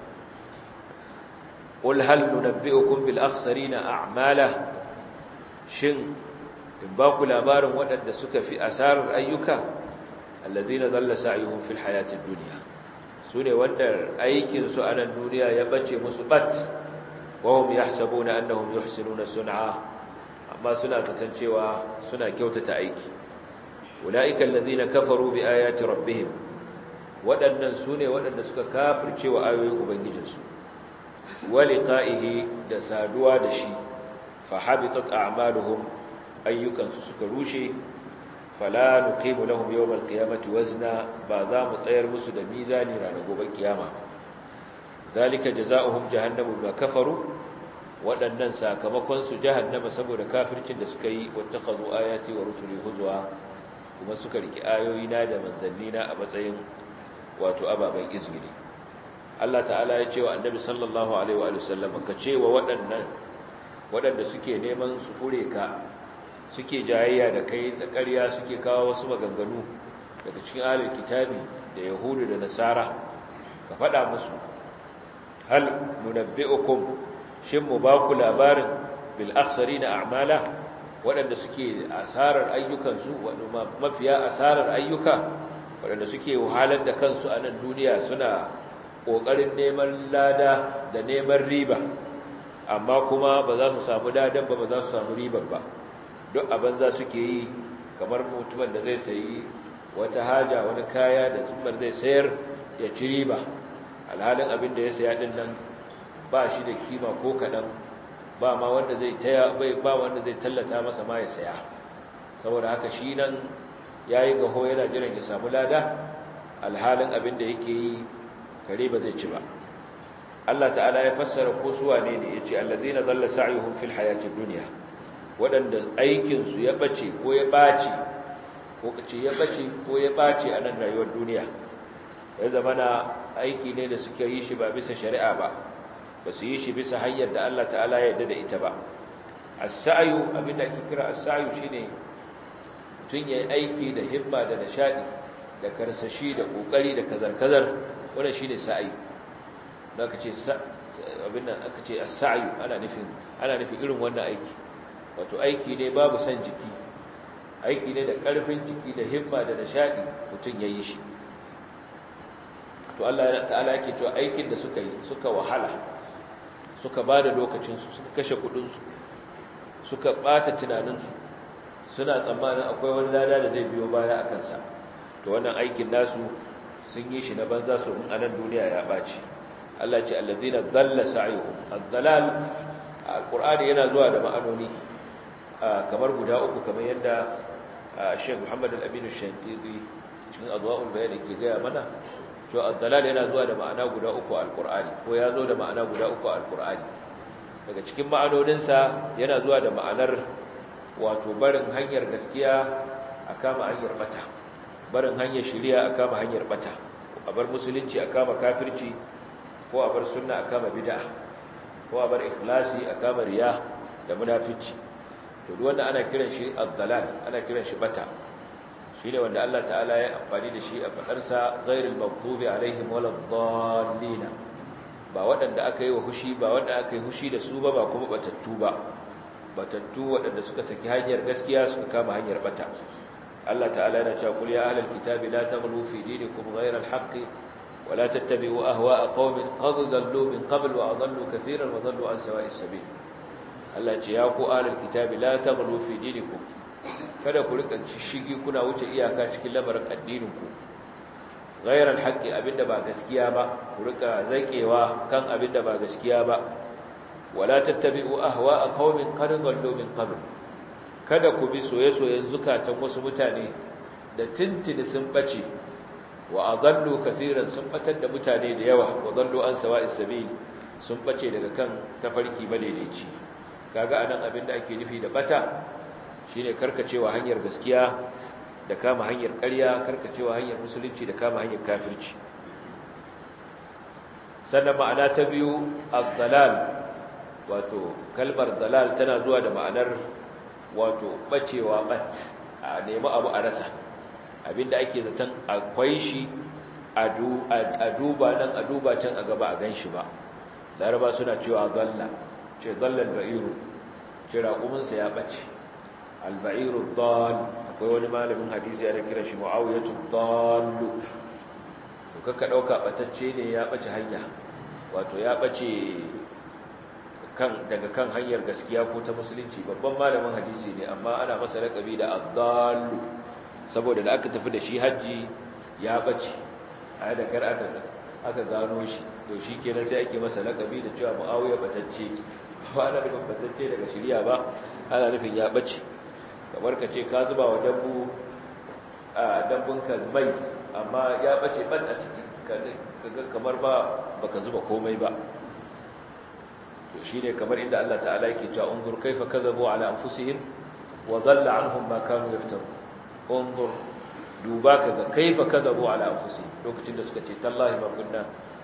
qul hal nunabbi'ukum bil akhsarina a'mala shin in ba ku labarin waɗanda suka fi asarar ayyuka alladhina dhalla sa'yuhum fil hayatid dunya sune wanda aikin su a nan duniya ya bace musu bat wa hum yahsabuna annahum yuhsinuna sun'a amma suna zaton cewa suna kyautata aiki ulaika alladhina kafaru bi ayati rabbihim waɗannan sune waɗanda suka kafirce wa ayoyin ubangijinsu wa liqa'ihi da saduwa da shi fa habitat a'maluhum ayyukansu suka rushe fala nuqimu lahum yawmal qiyamati wazna ba za mu tsayar musu da mizani ranar gobe kiyama zalika jazaohum jahannamu bima kafaru waɗannan sakamakon su jahannama saboda kafircin da suka yi wattakhadhu ayati wa rusuli huzwa kuma suka riki ayoyi na da manzanni na a matsayin wato ababen izgiri Allah ta'ala ya ce wa annabi sallallahu alaihi wa sallam ka ce wa waɗannan waɗanda suke neman su kure ka suke jayayya da kai da ƙarya suke kawo wasu maganganu daga cikin ahlul kitabi da yahudu da nasara ka faɗa musu hal nunabbi'ukum shin mu ba ku labarin bil akhsarina a'mala waɗanda suke asarar ayyukansu waɗanda mafiya asarar ayyuka waɗanda suke wahalar da kansu a nan duniya suna ƙoƙarin neman lada da neman riba amma kuma ba za su samu ladan ba ba za su samu ribar ba duk abin za suke yi kamar mutumin da zai sayi wata haja wani kaya da zumar zai sayar ya ci riba alhalin abin da ya saya din nan ba shi da kima ko kaɗan ba ma wanda zai taya bai ba wanda zai tallata masa ma ya saya saboda haka shi nan yayi gaho yana jiran ya samu lada alhalin abin da yake yi kare ba zai ci ba Allah ta'ala ya fassara ko su wane ne yace allazina dalla sa'yuhum fil hayatid dunya wadanda aikin su ya bace ko ya bace ko kace ya bace ko ya bace a nan rayuwar duniya ya zamana aiki ne da suke yi shi ba bisa shari'a ba ba su yi shi bisa hanyar da Allah ta'ala ya yarda da ita ba as-sa'yu abinda ake kira as-sa'yu shine tun yayi aiki da himma da nishadi da karsashi da kokari da kazar-kazar wannan shine sa'i da aka ce abin nan aka ce as-sa'yu ana nufin ana nufin irin wannan aiki wato aiki ne babu san jiki aiki ne da karfin jiki da himma da nishadi mutun yayi shi to Allah ta'ala yake to aikin da suka yi suka wahala suka bada lokacin su suka kashe kudin su suka bata tunanin su suna tsammanin akwai wani lada da zai biyo baya akan sa to wannan aikin nasu sun yi shi na banza su in anan duniya ya baci Allah ce allazina dalla sa'yuhum ad-dalal alqur'ani yana zuwa da ma'anoni kamar guda uku kamar yadda Sheikh Muhammad al-Amin al-Shanqizi cikin adwa'ul bayan ke gaya mana to ad-dalal yana zuwa da ma'ana guda uku alqur'ani ko ya zo da ma'ana guda uku alqur'ani daga cikin ma'anoninsa yana zuwa da ma'anar wato barin hanyar gaskiya a kama hanyar bata barin hanyar shari'a a kama hanyar bata a bar musulunci a kama kafirci ko a bar sunna a kama bid'a ko a bar ikhlasi a kama riya da munafici to duk wanda ana kiran shi ad-dalal ana kiran shi bata shine wanda Allah ta'ala ya amfani da shi a fadar sa ghairil maghdubi alaihim waladdallin ba waɗanda aka yi wa hushi ba wanda aka yi hushi da su ba ba kuma batattu ba batattu waɗanda suka saki hanyar gaskiya suka kama hanyar bata Allah ta'ala yana cewa kul ya ahlal kitabi la taghlu fi dinikum ghayra al-haqqi wa la tattabi'u ahwa'a qaumin qad dallu min qabl wa adallu katiran wa dallu an sawa'is sabil Allah ce ya ku ahlal kitabi la taghlu fi dinikum kada ku rika shigi kuna wuce iyaka cikin lamarin addinin ku ghayra al-haqqi abinda ba gaskiya ba ku rika zakewa kan abinda ba gaskiya ba wala tattabi'u ahwa'a qaumin qad dallu min qabl kada ku bi soye-soyen zukatan wasu mutane da tintini sun bace wa adallu kaseeran sun batar da mutane da yawa wa dallu an sawa'is sabil sun bace daga kan tafarki madaidaici kaga anan abin da ake nufi da bata shine karkacewa hanyar gaskiya da kama hanyar ƙarya karkacewa hanyar musulunci da kama hanyar kafirci sannan ma'ana ta biyu az-zalal wato kalmar zalal tana zuwa da ma'anar wato bacewa bat a nemi abu a rasa abinda ake zaton akwai shi a duba nan a duba can a gaba a ganshi ba laraba suna cewa zalla ce zallan ba'iru ce raƙuminsa ya ɓace alba'iru dal akwai wani malamin hadisi ya kira shi mu'awiyatu dallu to kaka ɗauka ɓatacce ne ya ɓace hanya wato ya ɓace kan daga kan hanyar gaskiya ko ta musulunci babban malamin hadisi ne amma ana masa laƙabi da adallu saboda da aka tafi da shi hajji ya bace a da kar aka aka gano shi to shi kenan sai ake masa laƙabi da cewa muawiya batacce ba ana nufin batacce daga shirya ba ana nufin ya bace kamar ka ce ka zuba wa dabbu a dabbun ka mai amma ya bace ban a ciki kaga kamar ba baka zuba komai ba to shine kamar inda Allah ta'ala yake cewa unzur kaifa kadhabu ala anfusihim wa dhalla anhum ma kanu yaftaru unzur duba kaga kaifa kadhabu ala anfusihim lokacin da suka ce tallahi ma kunna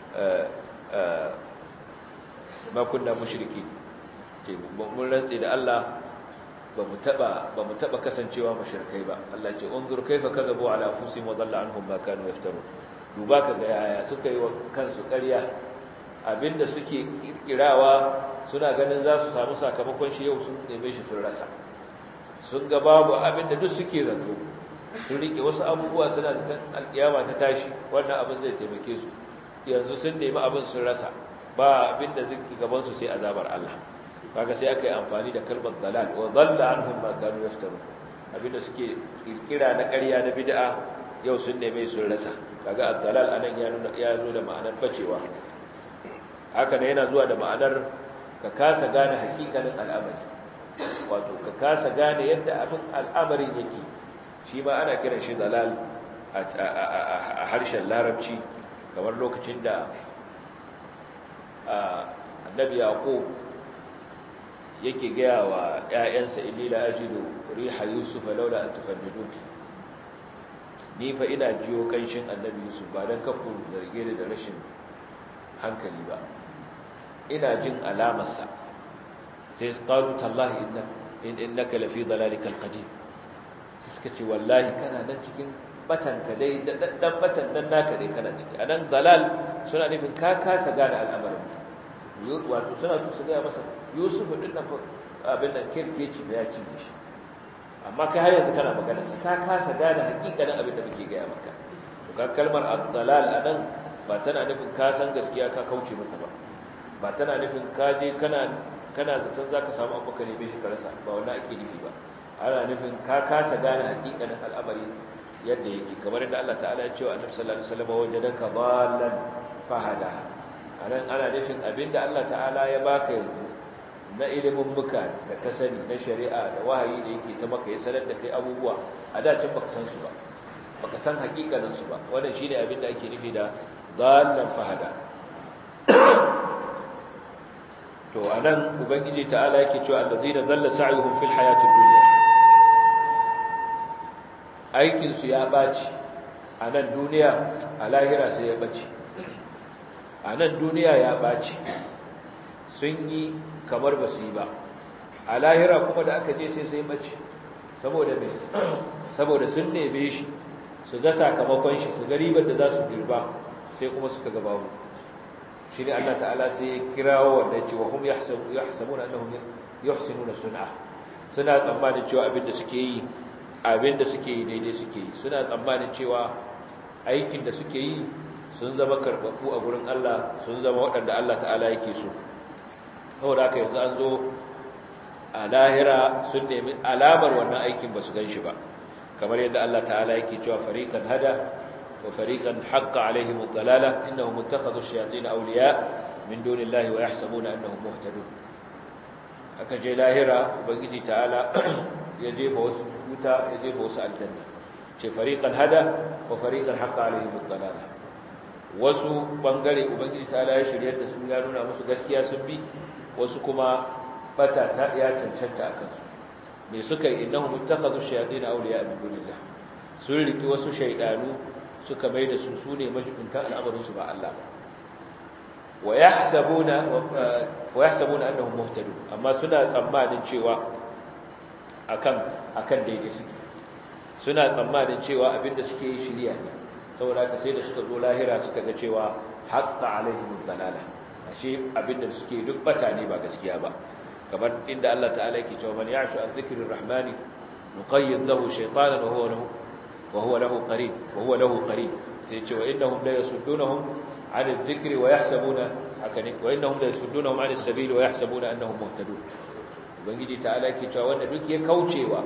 ma kunna mushriki ce mun rantsi da Allah ba mu taba ba mu taba kasancewa mushrikai ba Allah ce unzur kaifa kadhabu ala anfusihim wa dhalla anhum ma kanu yaftaru duba kaga yaya suka yi wa kansu ƙarya abinda suke kirkirawa suna ganin za su samu sakamakon shi yau sun neme shi sun rasa sun ga babu abinda duk suke zato sun rike wasu abubuwa suna da alkiyama ta tashi wannan abin zai taimake su yanzu sun nemi abin sun rasa ba abin da zai gaban su sai azabar Allah kaga sai aka yi amfani da kalmar dalal wa dhalla anhum ma kanu yaftaru abinda suke kirkira na ƙarya na bid'a yau sun neme sun rasa kaga ad-dalal anan ya nuna ya zo da ma'anar bacewa haka ne yana zuwa da ma'anar ka kasa gane hakikanin al'amari wato ka kasa gane yadda abin al'amarin yake shi ma ana kiran shi dalal a harshen larabci kamar lokacin da annabi yaqub yake gaya wa ‘ya'yansa inni la ajidu riha yusuf laula an tufannidun ni fa ina jiyo kanshin annabi yusuf ba don kafin zarge da rashin hankali ba ina jin alamarsa sai qalu tallahi innaka lafi dalalikal qadim suka ce wallahi kana nan cikin batan ka dai dan batan dan naka dai kana ciki anan dalal suna nufin ka kasa gane al'amarin wato suna so su gaya masa yusuf din nan abin nan kirkeci da ya ci shi amma kai har yanzu kana magana sai ka kasa gane hakikanin abin da kake gaya maka to ka kalmar ad-dalal anan ba tana nufin ka san gaskiya ka kauce mata ba ba tana nufin ka je kana kana zaton zaka samu abu ka neme shi ka rasa ba wannan ake nufi ba ana nufin ka kasa gane hakikanin al'amari yadda yake kamar yadda Allah ta'ala ya ce wa Annabi sallallahu alaihi wasallam wajadaka dhallan fahada anan ana nufin abinda Allah ta'ala ya baka yanzu na ilimin muka da ka sani na shari'a da wahayi da yake ta maka ya sanar da kai abubuwa a da can baka san su ba baka san hakikanin su ba wannan shine abinda ake nufi da dhallan fahada to anan ubangiji ta'ala yake cewa alladhina dhalla sa'yuhum fil hayatid dunya aikin su ya baci a nan duniya a lahira sai ya baci a nan duniya ya baci sun yi kamar ba su yi ba a lahira kuma da aka je sai sai baci saboda me saboda sun neme shi su ga sakamakon shi su ga ribar da za su girba sai kuma suka ga babu shi ne Allah ta'ala sai ya kirawo wanda ce wa hum yahsabuna annahum yuhsinuna sun'a suna tsammanin cewa abin da suke yi abin da suke yi daidai suke yi suna tsammanin cewa aikin da suke yi sun zama karɓaɓɓu a gurin Allah sun zama waɗanda Allah ta'ala yake so saboda haka yanzu an zo a lahira sun nemi alamar wannan aikin ba su gan shi ba kamar yadda Allah ta'ala yake cewa fariqan hada وفريقا حق عليهم الضلالة إنهم اتخذوا الشياطين أولياء من دون الله ويحسبون أنهم مهتدون aka je lahira ubangiji ta'ala ya jefa wasu wuta ya jefa wasu aljanna ce fariqan hada wa fariqan haqqa alaihim ad-dalala wasu bangare ubangiji ta'ala ya shiryar da su ya nuna musu gaskiya sun bi wasu kuma bata ta ya cancanta akan su me suka yi innahum ittakhadhu shayatin awliya min dunillah sun riki wasu shaydanu suka mai da su su ne majibintan al'amarinsu ba Allah ba wa yahsabuna wa yahsabuna annahum muhtadun amma suna tsammanin cewa akan akan daidai suke suna tsammanin cewa abinda suke yi shiriya ne saboda haka sai da suka zo lahira suka ga cewa haqqa alaihim dalala ashe abinda suke duk bata ne ba gaskiya ba kamar inda Allah ta'ala yake cewa man ya'shu an dhikrir rahmani nuqayyid lahu shaytanan wa huwa lahu وهو له قريب وهو له قريب سيتي وانهم لا يصدونهم عن الذكر ويحسبون حكني وانهم لا يصدونهم عن السبيل ويحسبون انهم مهتدون ubangiji ta'ala yake cewa wanda duk ya kaucewa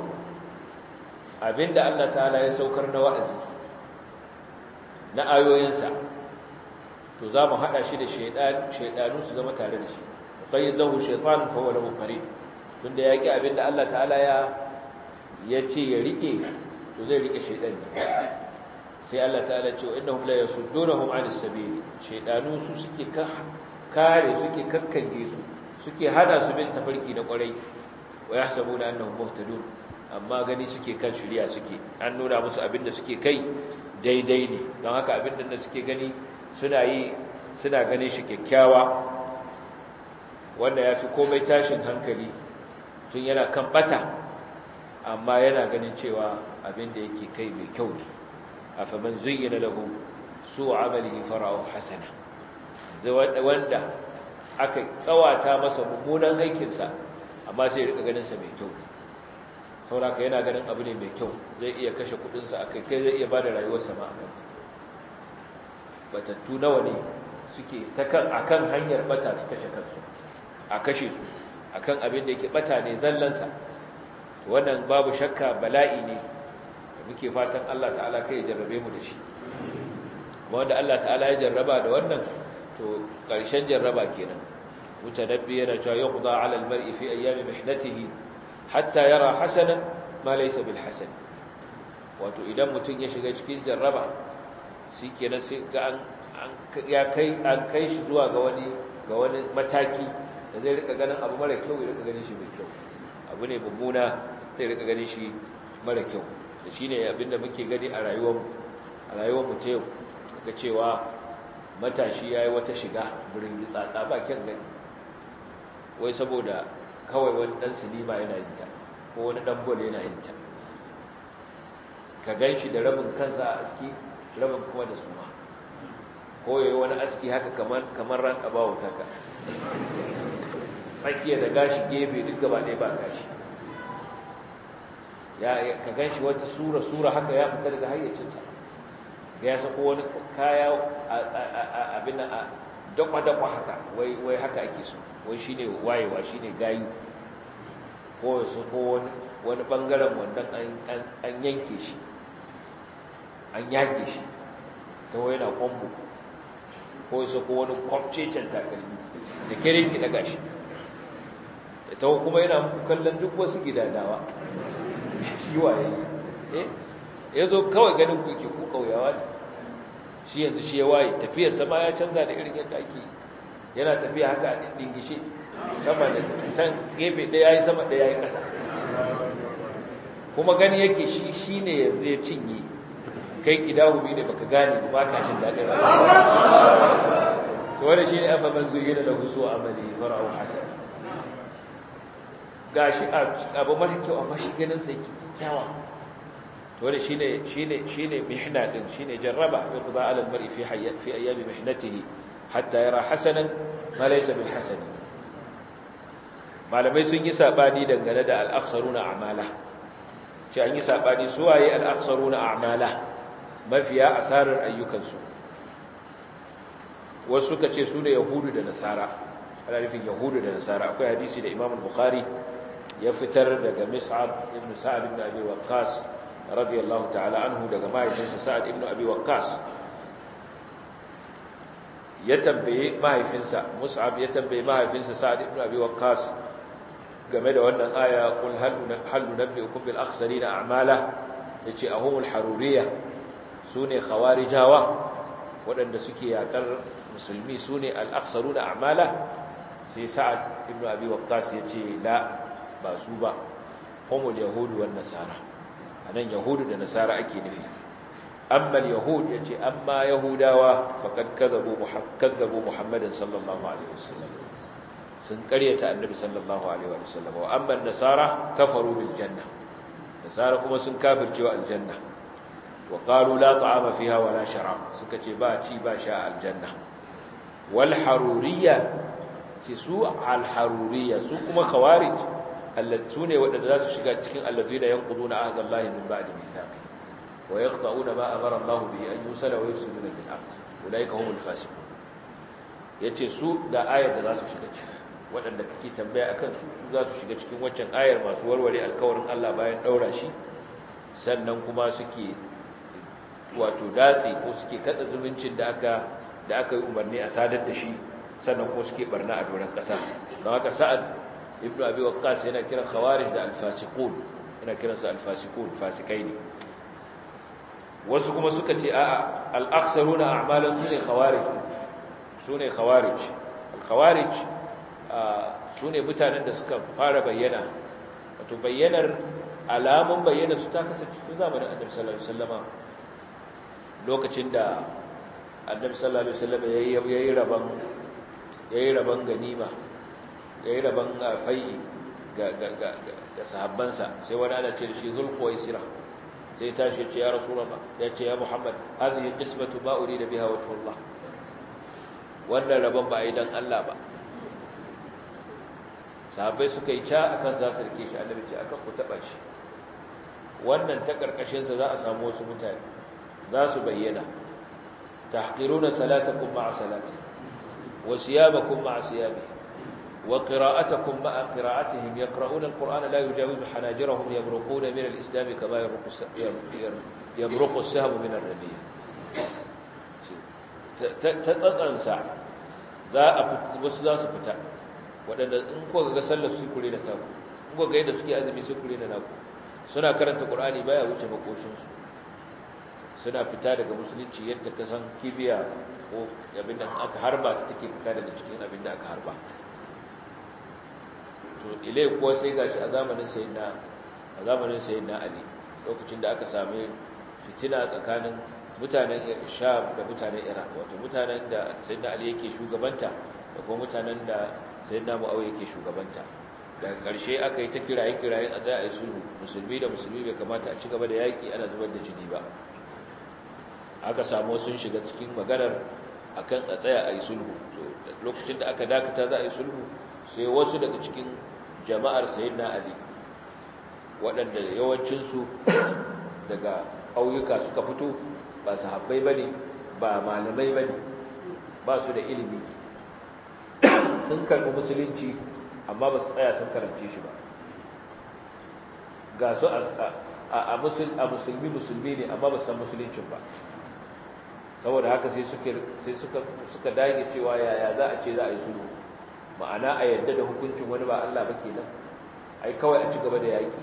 abinda Allah ta'ala ya saukar na wa'azi na ayoyinsa to za mu hada shi da shaydan shaydanu su zama tare da shi qayyidahu shaytan fa huwa lahu qarin tunda yaki abinda Allah ta'ala ya yace ya rike to zai rike shaidan sai Allah ta'ala ce wa innahum la yasuddunhum 'anis sabil shaidanu su suke kare suke kakkange su suke hada su bin tafarki na kwarai wa yahsabuna annahum muhtadun amma gani suke kan shari'a suke an nuna musu abinda suke kai daidai ne don haka abinda da suke gani suna yi suna ganin shi kyakkyawa wanda yafi komai tashin hankali tun yana kan bata amma yana ganin cewa abin da yake kai mai kyau ne afaman zuyyana lahu su amalihi fara'u hasana wanda aka tsawata masa mummunan aikinsa amma sai ya rika ganin sa mai kyau sauraka yana ganin abu ne mai kyau zai iya kashe kudinsa akai kai zai iya bada rayuwarsa ma akai batattu nawa ne suke ta kan akan hanyar bata su kashe kansu a kashe su akan abin da yake bata ne zallansa wannan babu shakka bala'i ne muke fatan Allah ta'ala kai ya jarrabe mu da shi wanda Allah ta'ala ya jarraba da wannan to ƙarshen jarraba kenan mutanabbi yana cewa yuqda 'ala al-mar'i fi ayyami mihnatihi hatta yara hasanan ma laysa bil hasan wato idan mutum ya shiga cikin jarraba shikenan sai ga an ya kai an kai shi zuwa ga wani ga wani mataki da zai rika ganin abu mara kyau ya rika ganin shi mai kyau abu ne mummuna zai rika ganin shi mara kyau da shine abinda muke gani a rayuwar a rayuwar mu ta yau ga cewa matashi yayi wata shiga burin tsatsa ba kyan gani wai saboda kawai wani dan sinima yana yin ta ko wani dan bol yana yin ta ka ganshi da rabin kansa a aski rabin kuma da suma ko yayi wani aski haka kamar kamar ran abawo taka tsakiya da gashi gefe duk gaba ɗaya ba gashi ya ka ganshi wata sura sura haka ya fita daga hayyacinsa ga ya sako wani kaya abin a dakwa-dakwa haka wai haka ake so wai shi ne wayewa shi ne gayu ko ya sako wani ɓangaren wannan an yanke shi an yage shi ta wai na kwambo ko ya sako wani kwamcecen takalmi da kere ki daga shi ta kuma yana kallon duk wasu gidadawa shi waye eh ya zo kawai ganin ku ke ku kauyawa ne shi yanzu shi ya waye tafiyar sama ya canza da irin yadda ake yana tafiya haka a dingishe sama da can gefe ɗaya ya yi sama ɗaya ya yi ƙasa kuma gani yake shi shi ne yanzu ya cinye kai ki dawo bi ne baka gane ba ka cin daɗin rayuwa to wanda shi ne abba man zuyi da husu amali fara'u hasan gashi abu mara kyau amma shi ganin sai kyakkyawa to da shine shine shine mihna din shine jarraba yuqda ala al-mar'i fi hayat fi ayyam mihnatihi hatta yara hasanan ma laysa bil hasan malamai sun yi sabani dangane da al-akhsaruna a'mala ce an yi sabani su waye al-akhsaruna a'mala mafiya asarar ayyukansu wasu suka ce su ne yahudu da nasara ana nufin yahudu da nasara akwai hadisi da imam al-bukhari ya fitar daga mis'ab ibn sa'ad ibn abi waqqas radiyallahu ta'ala anhu daga mahaifinsa sa'ad ibn abi waqqas ya tambaye mahaifinsa mus'ab ya tambaye mahaifinsa sa'ad ibn abi waqqas game da wannan aya qul hal hal nunabbiukum bil akhsarina a'mala yace ahumul haruriyya sune khawarijawa waɗanda suke yakar musulmi sune al akhsaruna a'mala sai sa'ad ibn abi waqqas yace la ba su ba humul yahudu wan nasara anan yahudu da nasara ake nufi amma yahud yace amma yahudawa faqad kadzabu kadzabu muhammadin sallallahu alaihi wasallam sun karyata annabi sallallahu alaihi wasallam wa amma nasara kafaru bil janna nasara kuma sun kafircewa aljanna wa qalu la ta'ama fiha wala sharab suka ce ba ci ba sha aljanna wal haruriyya ce su al haruriyya su kuma khawarij allatu ne wadanda za su shiga cikin allazina yanquduna ahdallahi min ba'di mithaqi wa yaqta'una ma amara Allah bihi an yusala wa yufsiduna fil ard ulaika humul fasiqun yace su da ayar da za su shiga ciki wadanda kake tambaya akan su su za su shiga cikin waccan ayar masu warware alkawarin Allah bayan daura shi sannan kuma suke wato datse ko suke kada zumuncin da aka da aka yi umarni a sadar da shi sannan kuma suke barna a doron kasa don haka sa'ad ibn abi waqqas yana kiran khawarij da al-fasiqun yana kiran su al-fasiqun fasikai ne wasu kuma suka ce a'a al-akhsaruna a'malan sune khawarij sune khawarij al-khawarij sune mutanen da suka fara bayyana wato bayyanar alamun bayyana su ta kasance tun zamanin annabi sallallahu alaihi wasallama lokacin da annabi sallallahu alaihi wasallama yayi raban yayi raban ganima ya yi rabon fai'i ga sahabbansa sai wani ana ce da shi zulkuwa isra sai tashi ce ya rasu rama ya ce ya muhammad hazihi qismatu ma urida biha wajhullah wannan rabon ba a yi dan Allah ba sahabbai suka yi ca akan za su rike shi annabi ce akan ku taba shi wannan ta karkashin sa za a samu wasu mutane za su bayyana tahqiruna salatakum ma'a salati wa siyabakum ma'a siyabihim wa qira'atakum ma'a qira'atihim yaqra'una al-qur'ana la yujawizu hanajirahum yamruquna min al-islam kama yamruqu as-sahmu min ar-rabiya ta tsatsansa za a wasu za su fita waɗanda in ko ga sallar su kure da taku in ko ga yadda suke azumi su kure da naku suna karanta qur'ani baya wuce makoshinsu suna fita daga musulunci yadda ka san kibiya ko abin da aka harba ta take fita daga cikin abin da aka harba to ilai kuwa sai gashi a zamanin sayyidina a zamanin sayyidina ali lokacin da aka same fitina tsakanin mutanen sham da mutanen iraq wato mutanen da sayyidina ali yake shugabanta da kuma mutanen da sayyidina muawiya yake shugabanta daga ƙarshe aka yi ta kiraye-kiraye a zai a yi sulhu musulmi da musulmi bai kamata a ci gaba da yaƙi ana zubar da jini ba aka samu sun shiga cikin maganar akan a tsaya a yi sulhu lokacin da aka dakata za a yi sulhu sai wasu daga cikin jama'ar sayyidina ali waɗanda yawancinsu daga ƙauyuka suka fito ba sahabbai ba ne ba malamai ba ne ba su da ilimi sun karɓi musulunci amma ba su tsaya sun karance shi ba ga su a musulmi musulmi ne amma ba san musuluncin ba saboda haka sai suka dage cewa yaya za a ce za a yi sulhu ma'ana a yadda da hukuncin wani ba Allah ba kenan ai kawai a ci gaba da yaƙi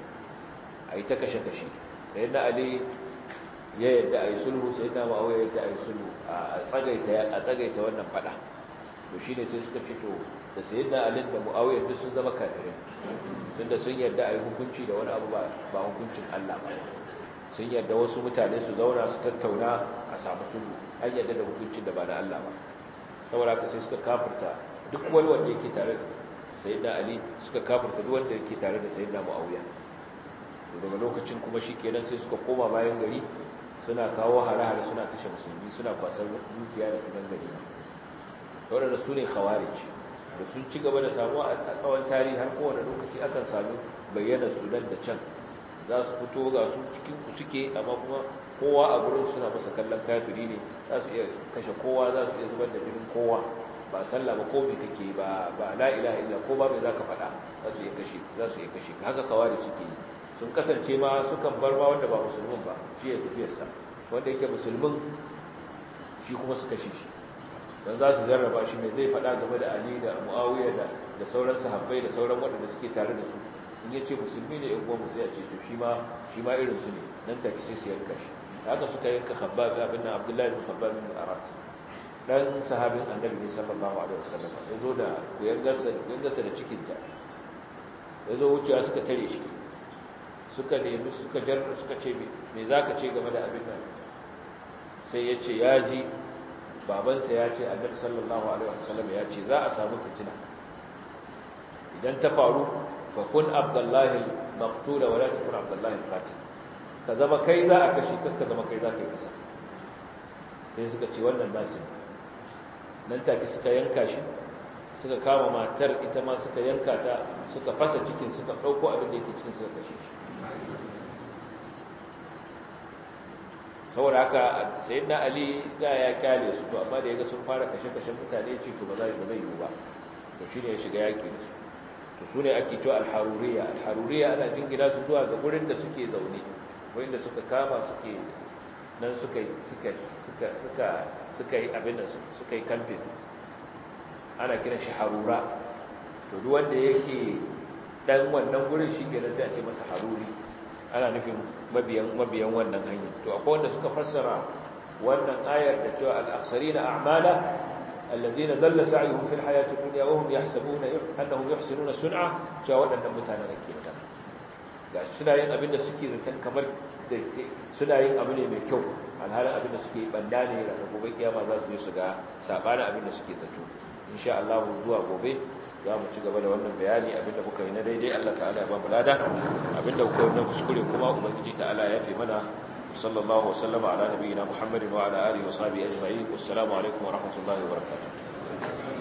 a yi ta kashe-kashe sai na ali ya yadda a yi sulhu sai na ma'awai yadda a yi sulhu a tsagaita wannan fada to shi ne sai suka fito da sayi na alin da mu'awai duk sun zama kafirai tun da sun yadda a yi hukunci da wani abu ba hukuncin Allah ba sun yadda wasu mutane su zauna su tattauna a samu sulhu an yadda da hukuncin da ba na Allah ba saboda haka sai suka kafirta duk wani wanda yake tare da sayyidina ali suka kafirta duk wanda yake tare da sayyidina muawiya to daga lokacin kuma shikenan sai suka koma bayan gari suna kawo hare-hare suna kashe musulmi suna kwasar dukiya da kudan gari waɗanda su ne khawarij da sun ci gaba da samuwa a tsawon tarihi har kowane lokaci akan sami bayyana su nan da can za su fito ga su cikin ku suke amma kuma kowa a gurin suna masa kallon kafiri ne za su iya kashe kowa za su iya zubar da jinin kowa ba sallah ba ko me kake ba ba la ilaha illa ko ba me zaka faɗa za su iya kashe za su iya kashe haka kawari suke yi sun kasance ma sukan bar ma wanda ba musulmin ba shi ya tafiyar sa wanda yake musulmin shi kuma su kashe shi dan za su jarraba shi me zai faɗa game da Ali da Muawiya da da sauran sahabbai da sauran waɗanda suke tare da su in ya ce musulmi ne in uwan sai a ce to shi ma shi ma irin su ne nan take sai su yanka shi haka suka yanka Khabbab abin nan Abdullahi bin Khabbab bin Arat dan sahabin annabi ne sallallahu alaihi wasallam ya zo da yangarsa yangarsa da cikin ta ya zo wucewa suka tare shi suka nemi suka jar suka ce me zaka ce game da abin nan sai ya ce ya ji babansa ya ce annabi sallallahu alaihi wasallam ya ce za a samu fitina idan ta faru fa kun abdullahi maqtula wala takun abdullahi qatil ka zama kai za a kashe ka zama kai za ka yi kasa sai suka ce wannan nasu nan take suka yanka shi suka kama matar ita ma suka yanka ta suka fasa cikin suka ɗauko abin da yake cikin suka kashe shi saboda haka sai na ali da ya kyale su to amma da ya ga sun fara kashe-kashen mutane ce to ba za ba zai yiwu ba to shine ya shiga yaki da su to su ne ake cewa alharuriya alharuriya ana jingina su zuwa ga gurin da suke zaune wurin da suka kama suke nan suka suka suka suka suka yi abin da suka yi kamfin ana kiran shi harura to duk wanda yake dan wannan gurin shi ke sai a ce masa haruri ana nufin mabiyan mabiyan wannan hanya to akwai wanda suka fassara wannan ayar da cewa al-aksarina a'mala alladhina dalla sa'yuhum fil hayati dunya wa hum yahsabuna annahum yuhsinuna sun'a cewa wadannan mutanen da ke magana gashi suna yin abin da suke zaton kamar da suna yin abu ne mai kyau alhalin abin da suke banda ne da gobe kiyama za su yi su ga sabanin abin da suke zato insha Allah zuwa gobe za mu ci gaba da wannan bayani abinda muka yi na daidai Allah ta'ala ya ba mu lada abinda kuka yi na kuskure kuma ubangiji ta'ala ya fi mana sallallahu wa sallama ala nabiyina muhammadin wa ala alihi wa sahbihi ajma'in wassalamu alaikum wa rahmatullahi wa barakatuh